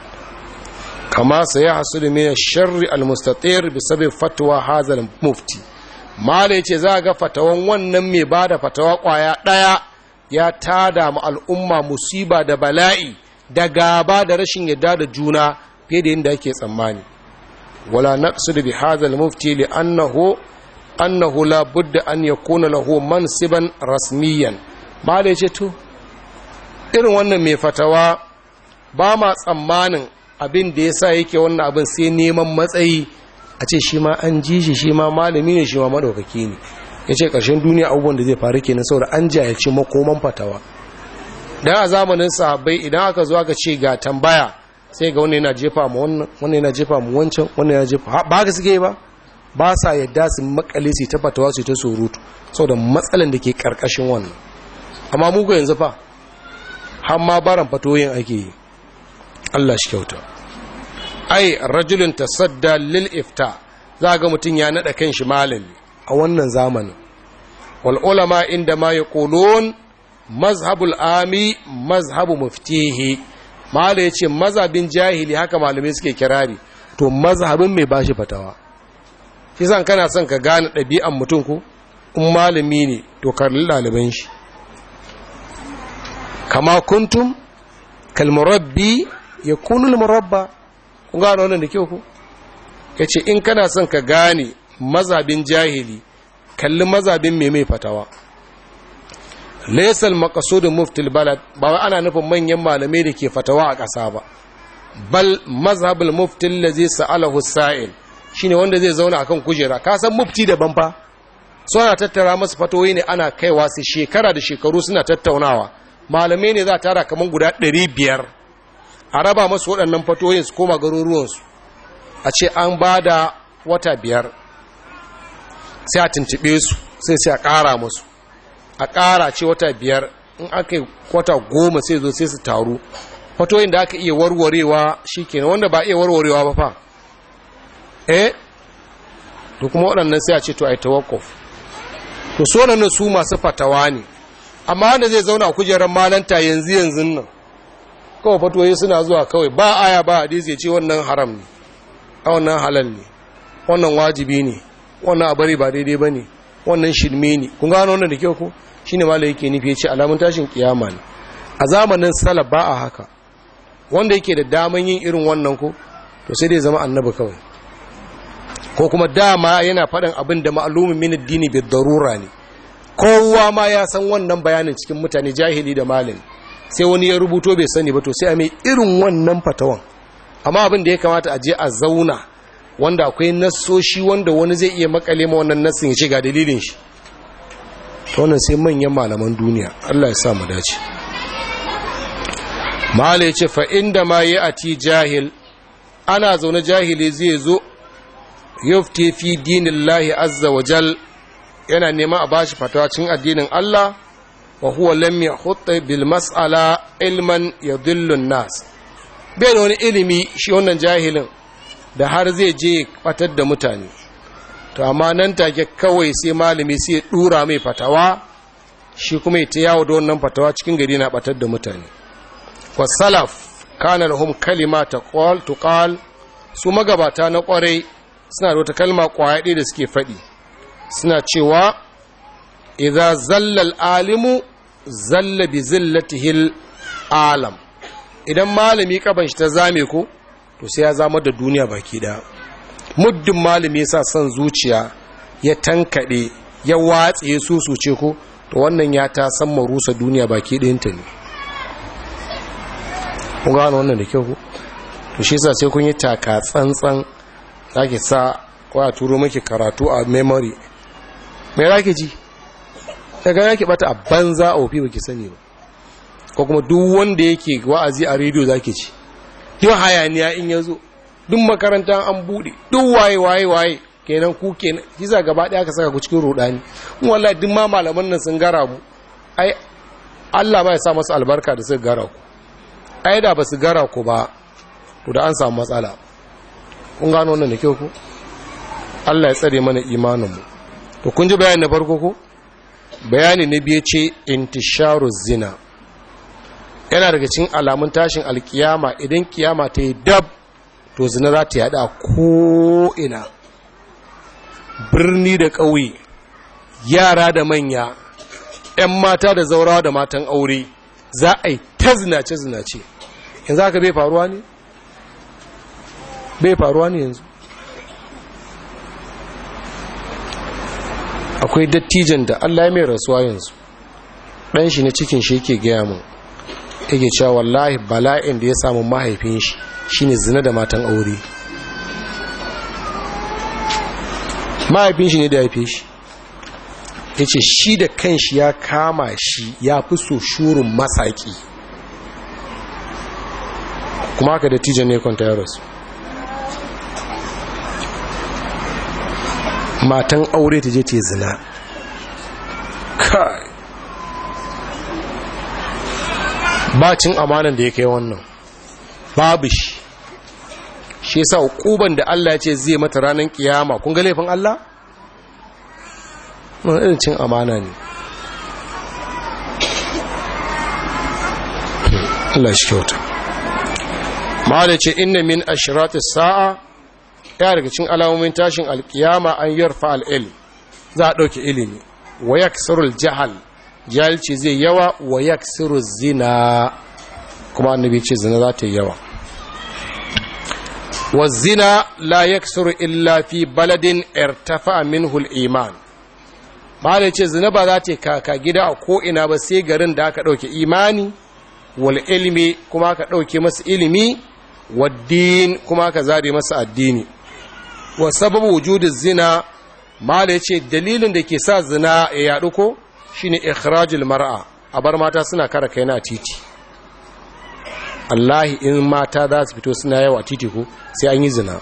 kama sai ya hasu da mai sharri almustatir bi sabi fatuwa hazal mufti mala yace za ga fatawan wannan mai bada fatawa kwaya daya ya tada mu al'umma musiba da bala'i da gaba da rashin yadda da juna fiye da yadda ake tsammani wala naqsidu bi hazal mufti li annahu annahu la budda an yakuna lahu mansiban rasmiyan ba da yace to irin wannan mai fatawa ba ma tsammanin abin da yasa yake wannan abin sai neman matsayi a ce shi ma an ji shi shi ma malami ne shi ma madaukaki ne yace karshen duniya abubuwan da zai faru kenan saboda an jahilci makoman fatawa dan a zamanin sahabbai idan aka zo aka ce ga tambaya sai ga wannan yana jefa mu wannan wannan yana jefa mu wancan wannan yana jefa ba haka suke ba ba sa yadda su makale su ta fatawa su ta surutu saboda matsalan da ke karkashin wannan amma muku yanzu fa har ma baran fatoyin ake yi Allah shi kyauta ai rajulun tasadda lil ifta za ga mutum ya nada kanshi malami a wannan zamanin wal ulama inda ma yaqulun mazhabul ami mazhabu muftihi mala yace mazhabin jahili haka malamai suke kirari to mazhabin mai bashi fatawa shi san kana son ka gane ɗabi'an mutum ku in malami ne to karli ɗaliban shi kama kuntum kalmurabbi ya kunu murabba kun gane wannan da kyau ku ya ce in kana son ka gane mazabin jahili kalli mazabin mai mai fatawa laisal makasudin muftil balad ba wai ana nufin manyan malamai da ke fatawa a ƙasa ba bal mazhabul muftil lazi sa'alahu sa'il shine wanda zai zauna akan kujera ka san mufti daban fa suna tattara masu fatoyi ne ana kaiwa su shekara da shekaru suna tattaunawa malamai ne za a tara kamar guda 500 a raba masu waɗannan fatoyin su koma garuruwansu a ce an ba da wata biyar sai a tuntube su sai sai a ƙara musu a ƙara ce wata biyar in aka yi wata goma sai zo sai su taru fatoyin da aka iya warwarewa shi kenan wanda ba iya warwarewa ba fa eh to kuma waɗannan sai a ce to a yi tawakof to so nan su masu fatawa ne amma wanda zai zauna a kujerar malanta yanzu yanzu nan kawai fatoyi suna zuwa kawai ba aya ba hadisi ya ce wannan haram ne a wannan halal ne wannan wajibi ne wannan abari ba daidai ba ne wannan shirme ne kun gano wannan da kyau ko shi ne malai yake nufi ya ce alamun tashin kiyama ne a zamanin salaf ba a haka wanda yake da daman yin irin wannan ko to sai dai zama annabi kawai ko kuma dama yana faɗin abin da ma'alumin min addini bi darura ne kowa ma ya san wannan bayanin cikin mutane jahili da malin sai wani ya rubuto bai sani ba to sai a mai irin wannan fatawan amma abin da ya kamata a je a zauna wanda akwai nassoshi wanda wani zai iya makale ma wannan nassin ya ce ga dalilin shi to wannan sai manyan malaman duniya Allah ya sa mu dace mala ya ce fa inda ma yi ati jahil ana zaune jahili zai zo yufti fi dinillahi azza wa jal yana neman a bashi fatawa cikin addinin Allah wa huwa lam yahutta bil mas'ala ilman yadhillu nas bai da wani ilimi shi wannan jahilin da har zai je batar da mutane to amma nan take kawai sai malami sai ya dura mai fatawa shi kuma ya ta yawo da wannan fatawa cikin gari na batar da mutane wa salaf kana lahum kalima taqal tuqal su magabata na kwarai suna da wata kalma kwaya ɗaya da suke faɗi suna cewa idza zallal alimu zalla bi zillatihil alam idan malami kaban shi ta zame ko to sai ya zama da duniya baki da muddin malami yasa son zuciya ya tankade ya watse ya susuce ko to wannan ya ta san marusa duniya baki ɗayanta ne kun gano wannan da kyau ko to shi yasa sai kun yi taka tsantsan zaki sa ko a turo maki karatu a memory mai zaki ji daga yaki bata a banza a wofi baki sani ba ko kuma duk wanda yake wa'azi a rediyo zaki ci yau hayaniya in ya zo duk makaranta an buɗe duk waye waye waye kenan ku kenan kisa gaba ɗaya ka saka ku cikin rudani in wallahi duk ma malaman nan sun gara mu ai Allah ba ya sa masu albarka da suka gara ku ai da ba su gara ku ba to da an samu matsala kun gano wannan da kyau ku Allah ya tsare mana imaninmu to kun ji bayani na farko ko bayani na biye ce intisharu zina yana daga cikin alamun tashin alkiyama idan kiyama ta yi dab to zina za ta yada ko'ina birni da ƙauye yara da manya 'yan mata da zaurawa da matan aure za a yi ta zinace-zinace yanzu haka bai faruwa ne? bai faruwa ne yanzu akwai dattijan da allah ya mai rasuwa yanzu ɗan shi na cikin shi yake gaya mun yake cewa wallahi bala'in da ya samu mahaifin shi shine zina da matan aure mahaifin shi ne da haife shi ya ce shi da kanshi ya kama shi ya fi so shurin masaki kuma haka dattijan ne kwanta ya rasu matan aure ta je ce zina kai bacin amanan da ya kai wannan babu shi shi yasa hukuban da Allah ya ce zai mata ranar kiyama kun ga laifin Allah mun irin cin amana ne Allah shi kyauta ma'ala ce inna min ashratis sa'a ya daga cin alamomin tashin alkiyama an yarfa al'il za a ɗauki ilimi wa yaksirul jahal jahilci zai yawa wa yaksiru zina kuma annabi ce zina za ta yi yawa wa zina la yaksiru illa fi baladin irtafa minhu iman ba ce zina ba za ta kaka gida a ko'ina ba sai garin da aka ɗauke imani wal ilmi kuma aka ɗauke masa ilimi waddin kuma aka zare masa addini wa sababu wujudin zina mala yace dalilin da ke sa zina ya yadu ko shine ikhrajul mar'a a bar mata suna kara kai na titi Allahi in mata za su fito suna yawa titi ko sai an yi zina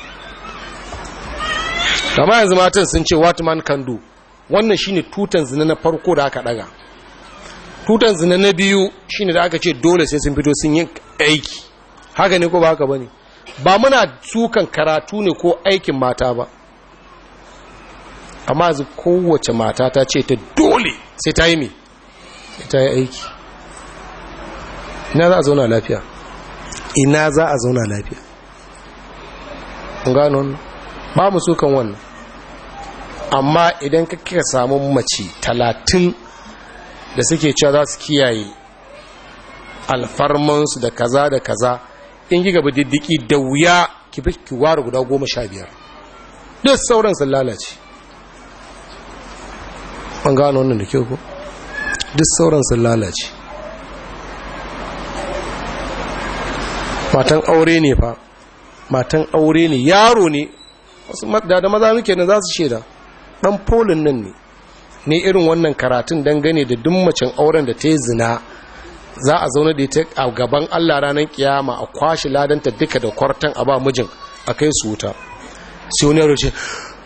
kama yanzu matan sun ce what man can do wannan shine tutan zina na farko da aka daga tutan zina na biyu shine da aka ce dole sai sun fito sun yi aiki haka ne ko ba haka bane ba muna sukan karatu ne ko aikin mata ba amma yanzu kowace mata ta ce ta dole sai ta yi me sai ta yi aiki ina za a zauna lafiya ina za a zauna lafiya gano ba mu sukan wannan amma idan ka kika samu mace talatin da suke cewa za su kiyaye alfarmansu da kaza da kaza in gi gaba diddiki da wuya ki fi ki ware guda goma sha biyar duk sauran sun lalace an gano wannan da kyau ko duk sauran sun lalace matan aure ne fa matan aure ne yaro ne wasu da da maza muke nan za su shaida dan polin nan ne ne irin wannan karatun dangane da duk macen auren da ta yi zina za a zaune da ita a gaban Allah ranar kiyama a kwashi ladanta duka da kwartan a ba mijin a kai su wuta sai wani yaro ce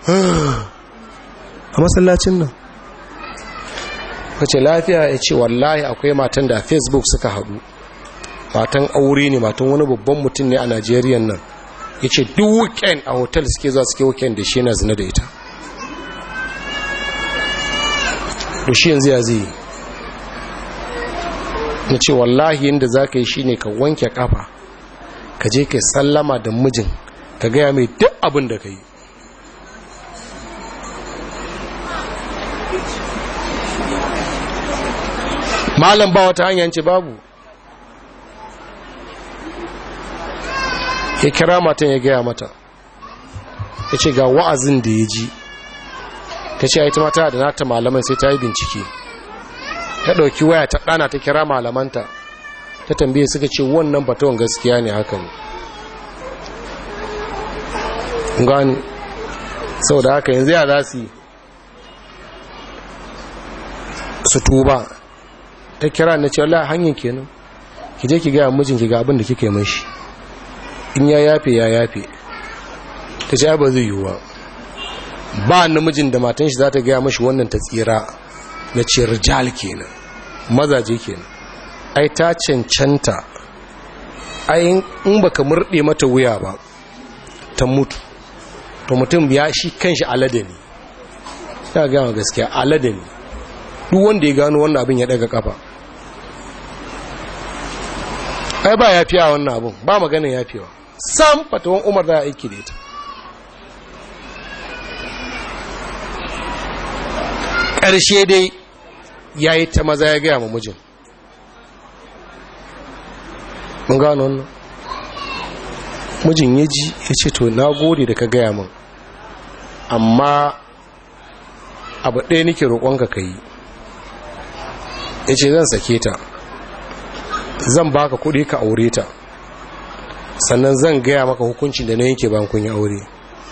a masallacin nan kace lafiya ya ce wallahi akwai matan da facebook suka haɗu matan aure ne matan wani babban mutum ne a najeriya nan ya ce duk weekend a hotel suke zuwa suke weekend da shi yana zina da ita da shi yanzu ya zai na ce wallahi yadda za ka yi shi ne ka wanke kafa ka je ka sallama da mijin ka gaya mai duk abin da ka yi malam ba wata hanyar ce babu ya kira matan ya gaya mata ya ce ga wa'azin da ya ji ta ce ita mata da nata malaman sai ta yi bincike ta ɗauki waya ta ɗana ta kira malamanta ta tambaye suka ce wannan batawan gaskiya ne haka ne gani sau da haka yanzu ya za su yi su tuba ta kira na ce wala hanyar kenan ki je ki gaya mijinki ga abin da kika yi mashi in ya yafe ya yafe ta ce ba zai yiwuwa ba namijin da matan shi za ta gaya mashi wannan ta tsira na ce rijal kenan mazaje kenan ai ta cancanta ai in baka murɗe mata wuya ba ta mutu to mutum ya shi kanshi alade ne ya gama gaskiya alade ne duk wanda ya gano wannan abin ya daga kafa ai ba yafiya wannan abin ba maganin yafiwa sam fatawan umar da aiki da ita ƙarshe dai ya yi ta maza ya gaya ma mijin mun gano wannan mijin ya ji ya ce to na gode da ka gaya min amma abu ɗaya nake roƙonka ka yi ya ce zan sake ta zan baka kuɗi ka aure ta sannan zan gaya maka hukuncin da na yanke bayan kun yi aure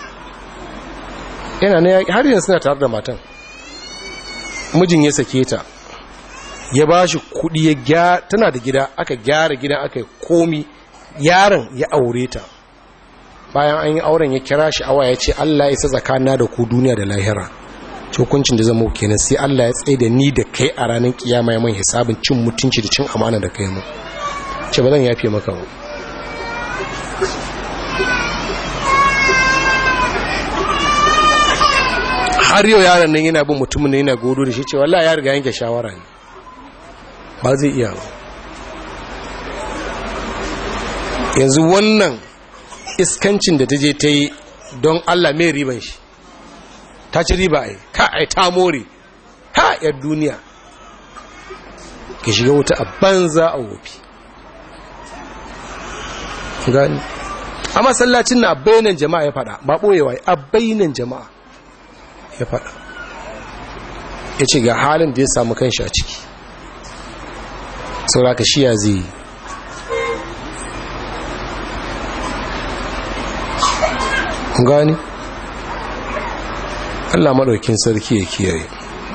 yana na har yanzu suna tare da matan mijin ya sake ta ya ba shi kuɗi ya gyara tana da gida aka gyara gidan aka yi komi yaron ya aure ta bayan an yi auren ya kira shi awa ya ce Allah ya sa tsakana da ku duniya da lahira hukuncin da zama kenan sai Allah ya tsaye da ni da kai a ranar kiyama ya man hisabin cin mutunci da cin amana da kai mu ce ba zan yafe maka ba har yau yaron nan yana bin mutumin ne yana godo da shi ce wallahi ya riga yanke shawara ne ba zai iya ba yanzu wannan iskancin da ta je ta yi don Allah mai riban shi ta ci riba ai ka ai ta more ha yar duniya ki shiga wuta a banza a wofi gani a masallacin na bainan jama'a ya fada ba boyewa a bainan jama'a ya fada ya ce ga halin da ya samu kanshi a ciki sauraka shi ya zai gani Allah maɗaukin sarki ya kiyaye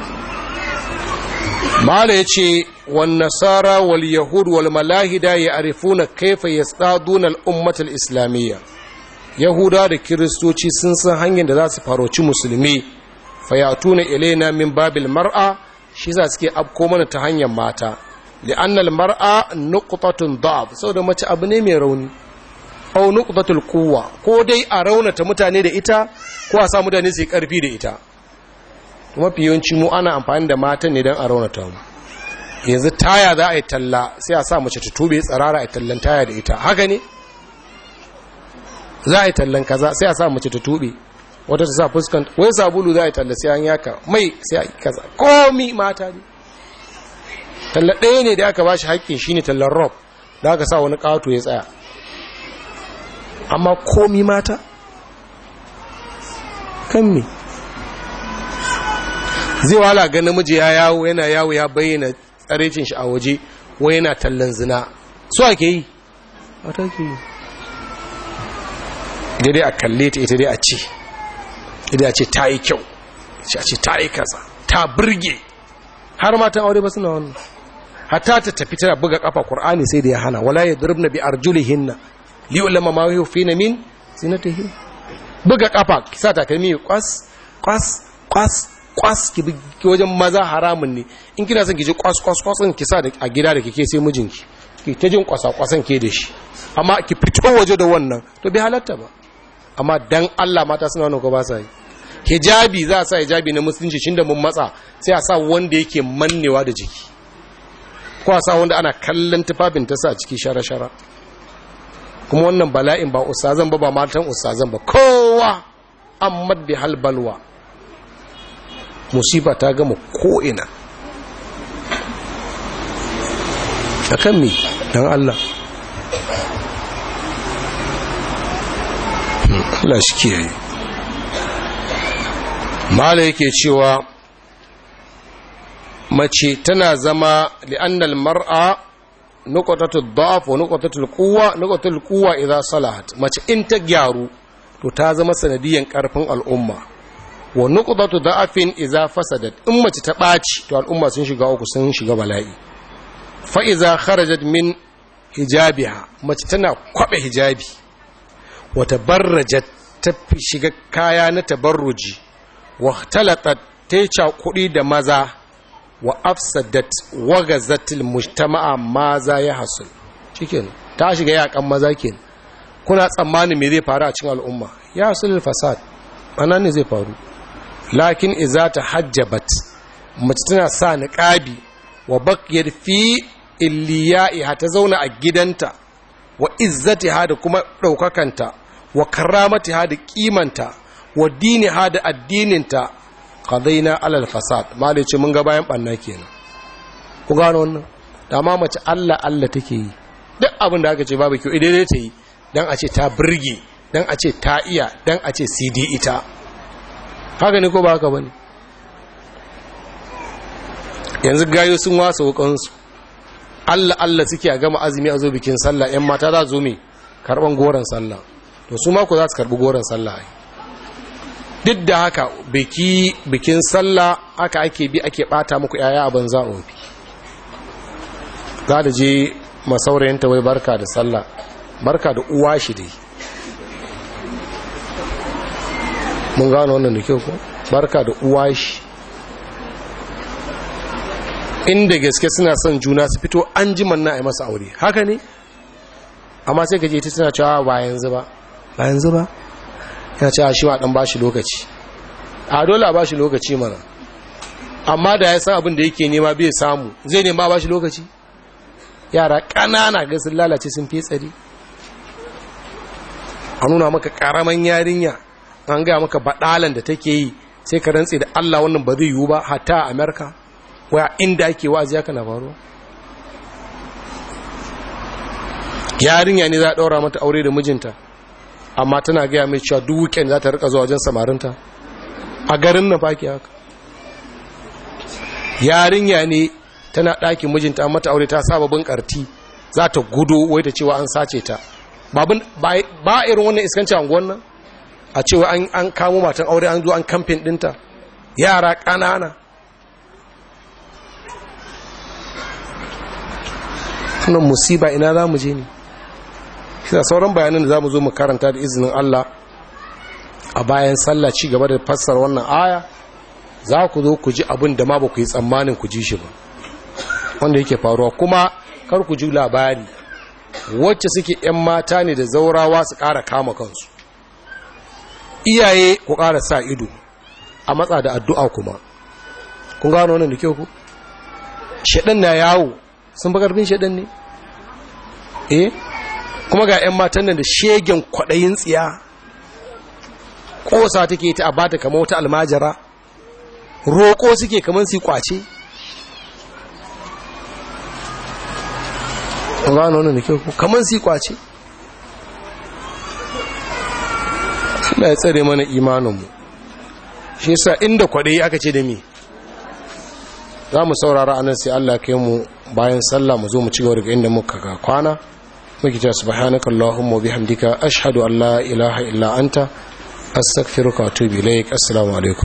mala ya ce wan nasara wal yahud wal malahida ya arifuna kaifa yastaduna al islamiyya yahuda da kiristoci sun san hanyar da za su faroci musulmi fayatuna ilaina min babil mar'a shi za suke afko mana ta hanyar mata li'annal mar'a nuqtatun da'af saboda mace abu ne mai rauni aw nuqtatul quwwa ko dai a raunata mutane da ita ko a sa mutane su yi karfi da ita mafi yawanci mu ana amfani da matan ne don a raunata mu yanzu taya za a yi talla sai a sa mace ta tube tsarara a tallan taya da ita haka ne za a yi tallan kaza sai a sa mace ta tube wata ta sa fuskan wai sabulu za a yi talla sai an yaka mai sai a yi kaza komi mata ne talla ɗaya ne da aka ba shi haƙƙin shi ne tallan rob da aka sa wani ƙato ya tsaya amma komi mata kan me zai wala ga namiji ya yawo yana yawo ya bayyana tsarecin shi a waje wai yana tallan zina su ake yi wata ke yi daidai a kalle ta ita dai a ce ita a ce ta yi kyau a ce ta yi kasa ta birge har matan aure ba suna wannan hatta ta tafi tana buga kafa qur'ani sai da ya hana wala yadribna bi arjulihinna li ulama ma yufina min zinatihin buga kafa kisa takalmi kwas kwas kwas kwas ki wajen maza haramun ne in kina son ki ji kwas kwas kwasin ki sa a gida da kike sai mijinki ki ta jin kwasa kwasan ke da shi amma ki fito waje da wannan to bai halatta ba amma dan Allah mata suna wannan ko ba sa yi hijabi za a sa hijabi na musulunci shin da mun matsa sai a sa wanda yake mannewa da jiki ko a sa wanda ana kallon tufafin ta sa ciki shara-shara kuma wannan bala'in ba ustazan ba ba matan ustazan ba kowa amma bi halbalwa musifa ta gama ko'ina a kan mi don Allah Allah shi kiyaye mala yake cewa mace tana zama li'annal mar'a nuqatatu dhaf wa nuqatatu quwwa nuqatatu quwwa idza salahat mace in ta gyaru to ta zama sanadiyan karfin al'umma wa nuqdatu da'afin idza fasadat in mace ta baci to al'umma sun shiga uku sun shiga bala'i fa idza kharajat min hijabiha mace tana kwabe hijabi wa tabarrajat ta shiga kaya na tabarruji wa talatat ta kuɗi da maza wa afsadat wa gazatil mujtama'a maza ya hasul cikin ta shiga yakan maza kenan kuna tsammanin me zai faru a cikin al'umma ya hasul fasad anan ne zai faru lakin iza ta hajjabat mace tana sa niqabi wa baqiyat fi illiya'iha ta zauna a gidanta wa izzatiha da kuma daukakanta wa karamatiha da kimanta wa diniha da addininta qadaina alal fasad malai ce mun ga bayan banna kenan ku gano wannan da ma mace Allah Allah take yi duk abin da aka ce babu kyau idai ta yi dan a ce ta burge dan a ce ta iya dan a ce CD ita haka ne ko ba haka bane yanzu gayo sun wasa wukansu Allah Allah suke a gama azumi a zo bikin sallah yan mata za zo me karban goron sallah to su ma ku za su karbi goron sallah ai duk da haka biki bikin sallah aka ake bi ake bata muku yaya a banza ofi za da je masaurayinta wai barka da sallah barka da uwa shi dai mun gano wannan da kyau ko barka da uwa shi inda gaske suna son juna su fito an ji manna a yi masa aure haka ne amma sai ka je ta tana cewa ba yanzu ba ba yanzu ba yana cewa shi ma dan ba shi lokaci a dole a ba shi lokaci mana amma da ya san abin da yake nema bai samu zai nema ba shi lokaci yara ƙanana ga sun lalace sun fi tsari a nuna maka ƙaraman yarinya an gaya maka baɗalan da take yi sai ka rantse da Allah wannan ba zai yiwu ba hatta a Amerika waya inda ake wa'azi haka na faruwa yarinya ne za a ɗaura mata aure da mijinta amma tana gaya mai cewa duk weekend za ta rika zuwa wajen samarinta a garin na baki haka yarinya ne tana ɗakin mijinta an mata aure ta sababin ƙarti za ta gudu wai ta cewa an sace ta ba irin wannan iskanci anguwan nan a cewa an kamo matan aure an zo an kamfin ɗinta yara ƙanana wannan musiba ina za mu je ne shi sauran bayanan da za mu zo mu karanta da izinin Allah a bayan sallah ci gaba da fassara wannan aya za ku zo ku ji abin da ma ba ku yi tsammanin ku ji shi ba wanda yake faruwa kuma kar ku ji labari wacce suke 'yan mata ne da zaurawa su ƙara kama kansu iyaye ku ƙara sa ido a matsa da addu'a kuma kun gano wannan da kyau ku shaɗan na yawo sun fi ƙarfin shaɗan ne eh kuma ga 'yan matan nan da shegen kwaɗayin tsiya ƙosa take ta a bata kama wata almajara roƙo suke kamar su kwace gano wannan da kyau kamar su kwace Allah ya tsare mana imaninmu shi yasa inda kwaɗayi aka ce da mi za mu saurara anan sai Allah kai mu bayan sallah mu zo mu ci gaba daga inda muka ga kwana muke cewa subhanaka allahumma bihamdika ashhadu an la ilaha illa anta astaghfiruka wa atubu ilaik assalamu alaikum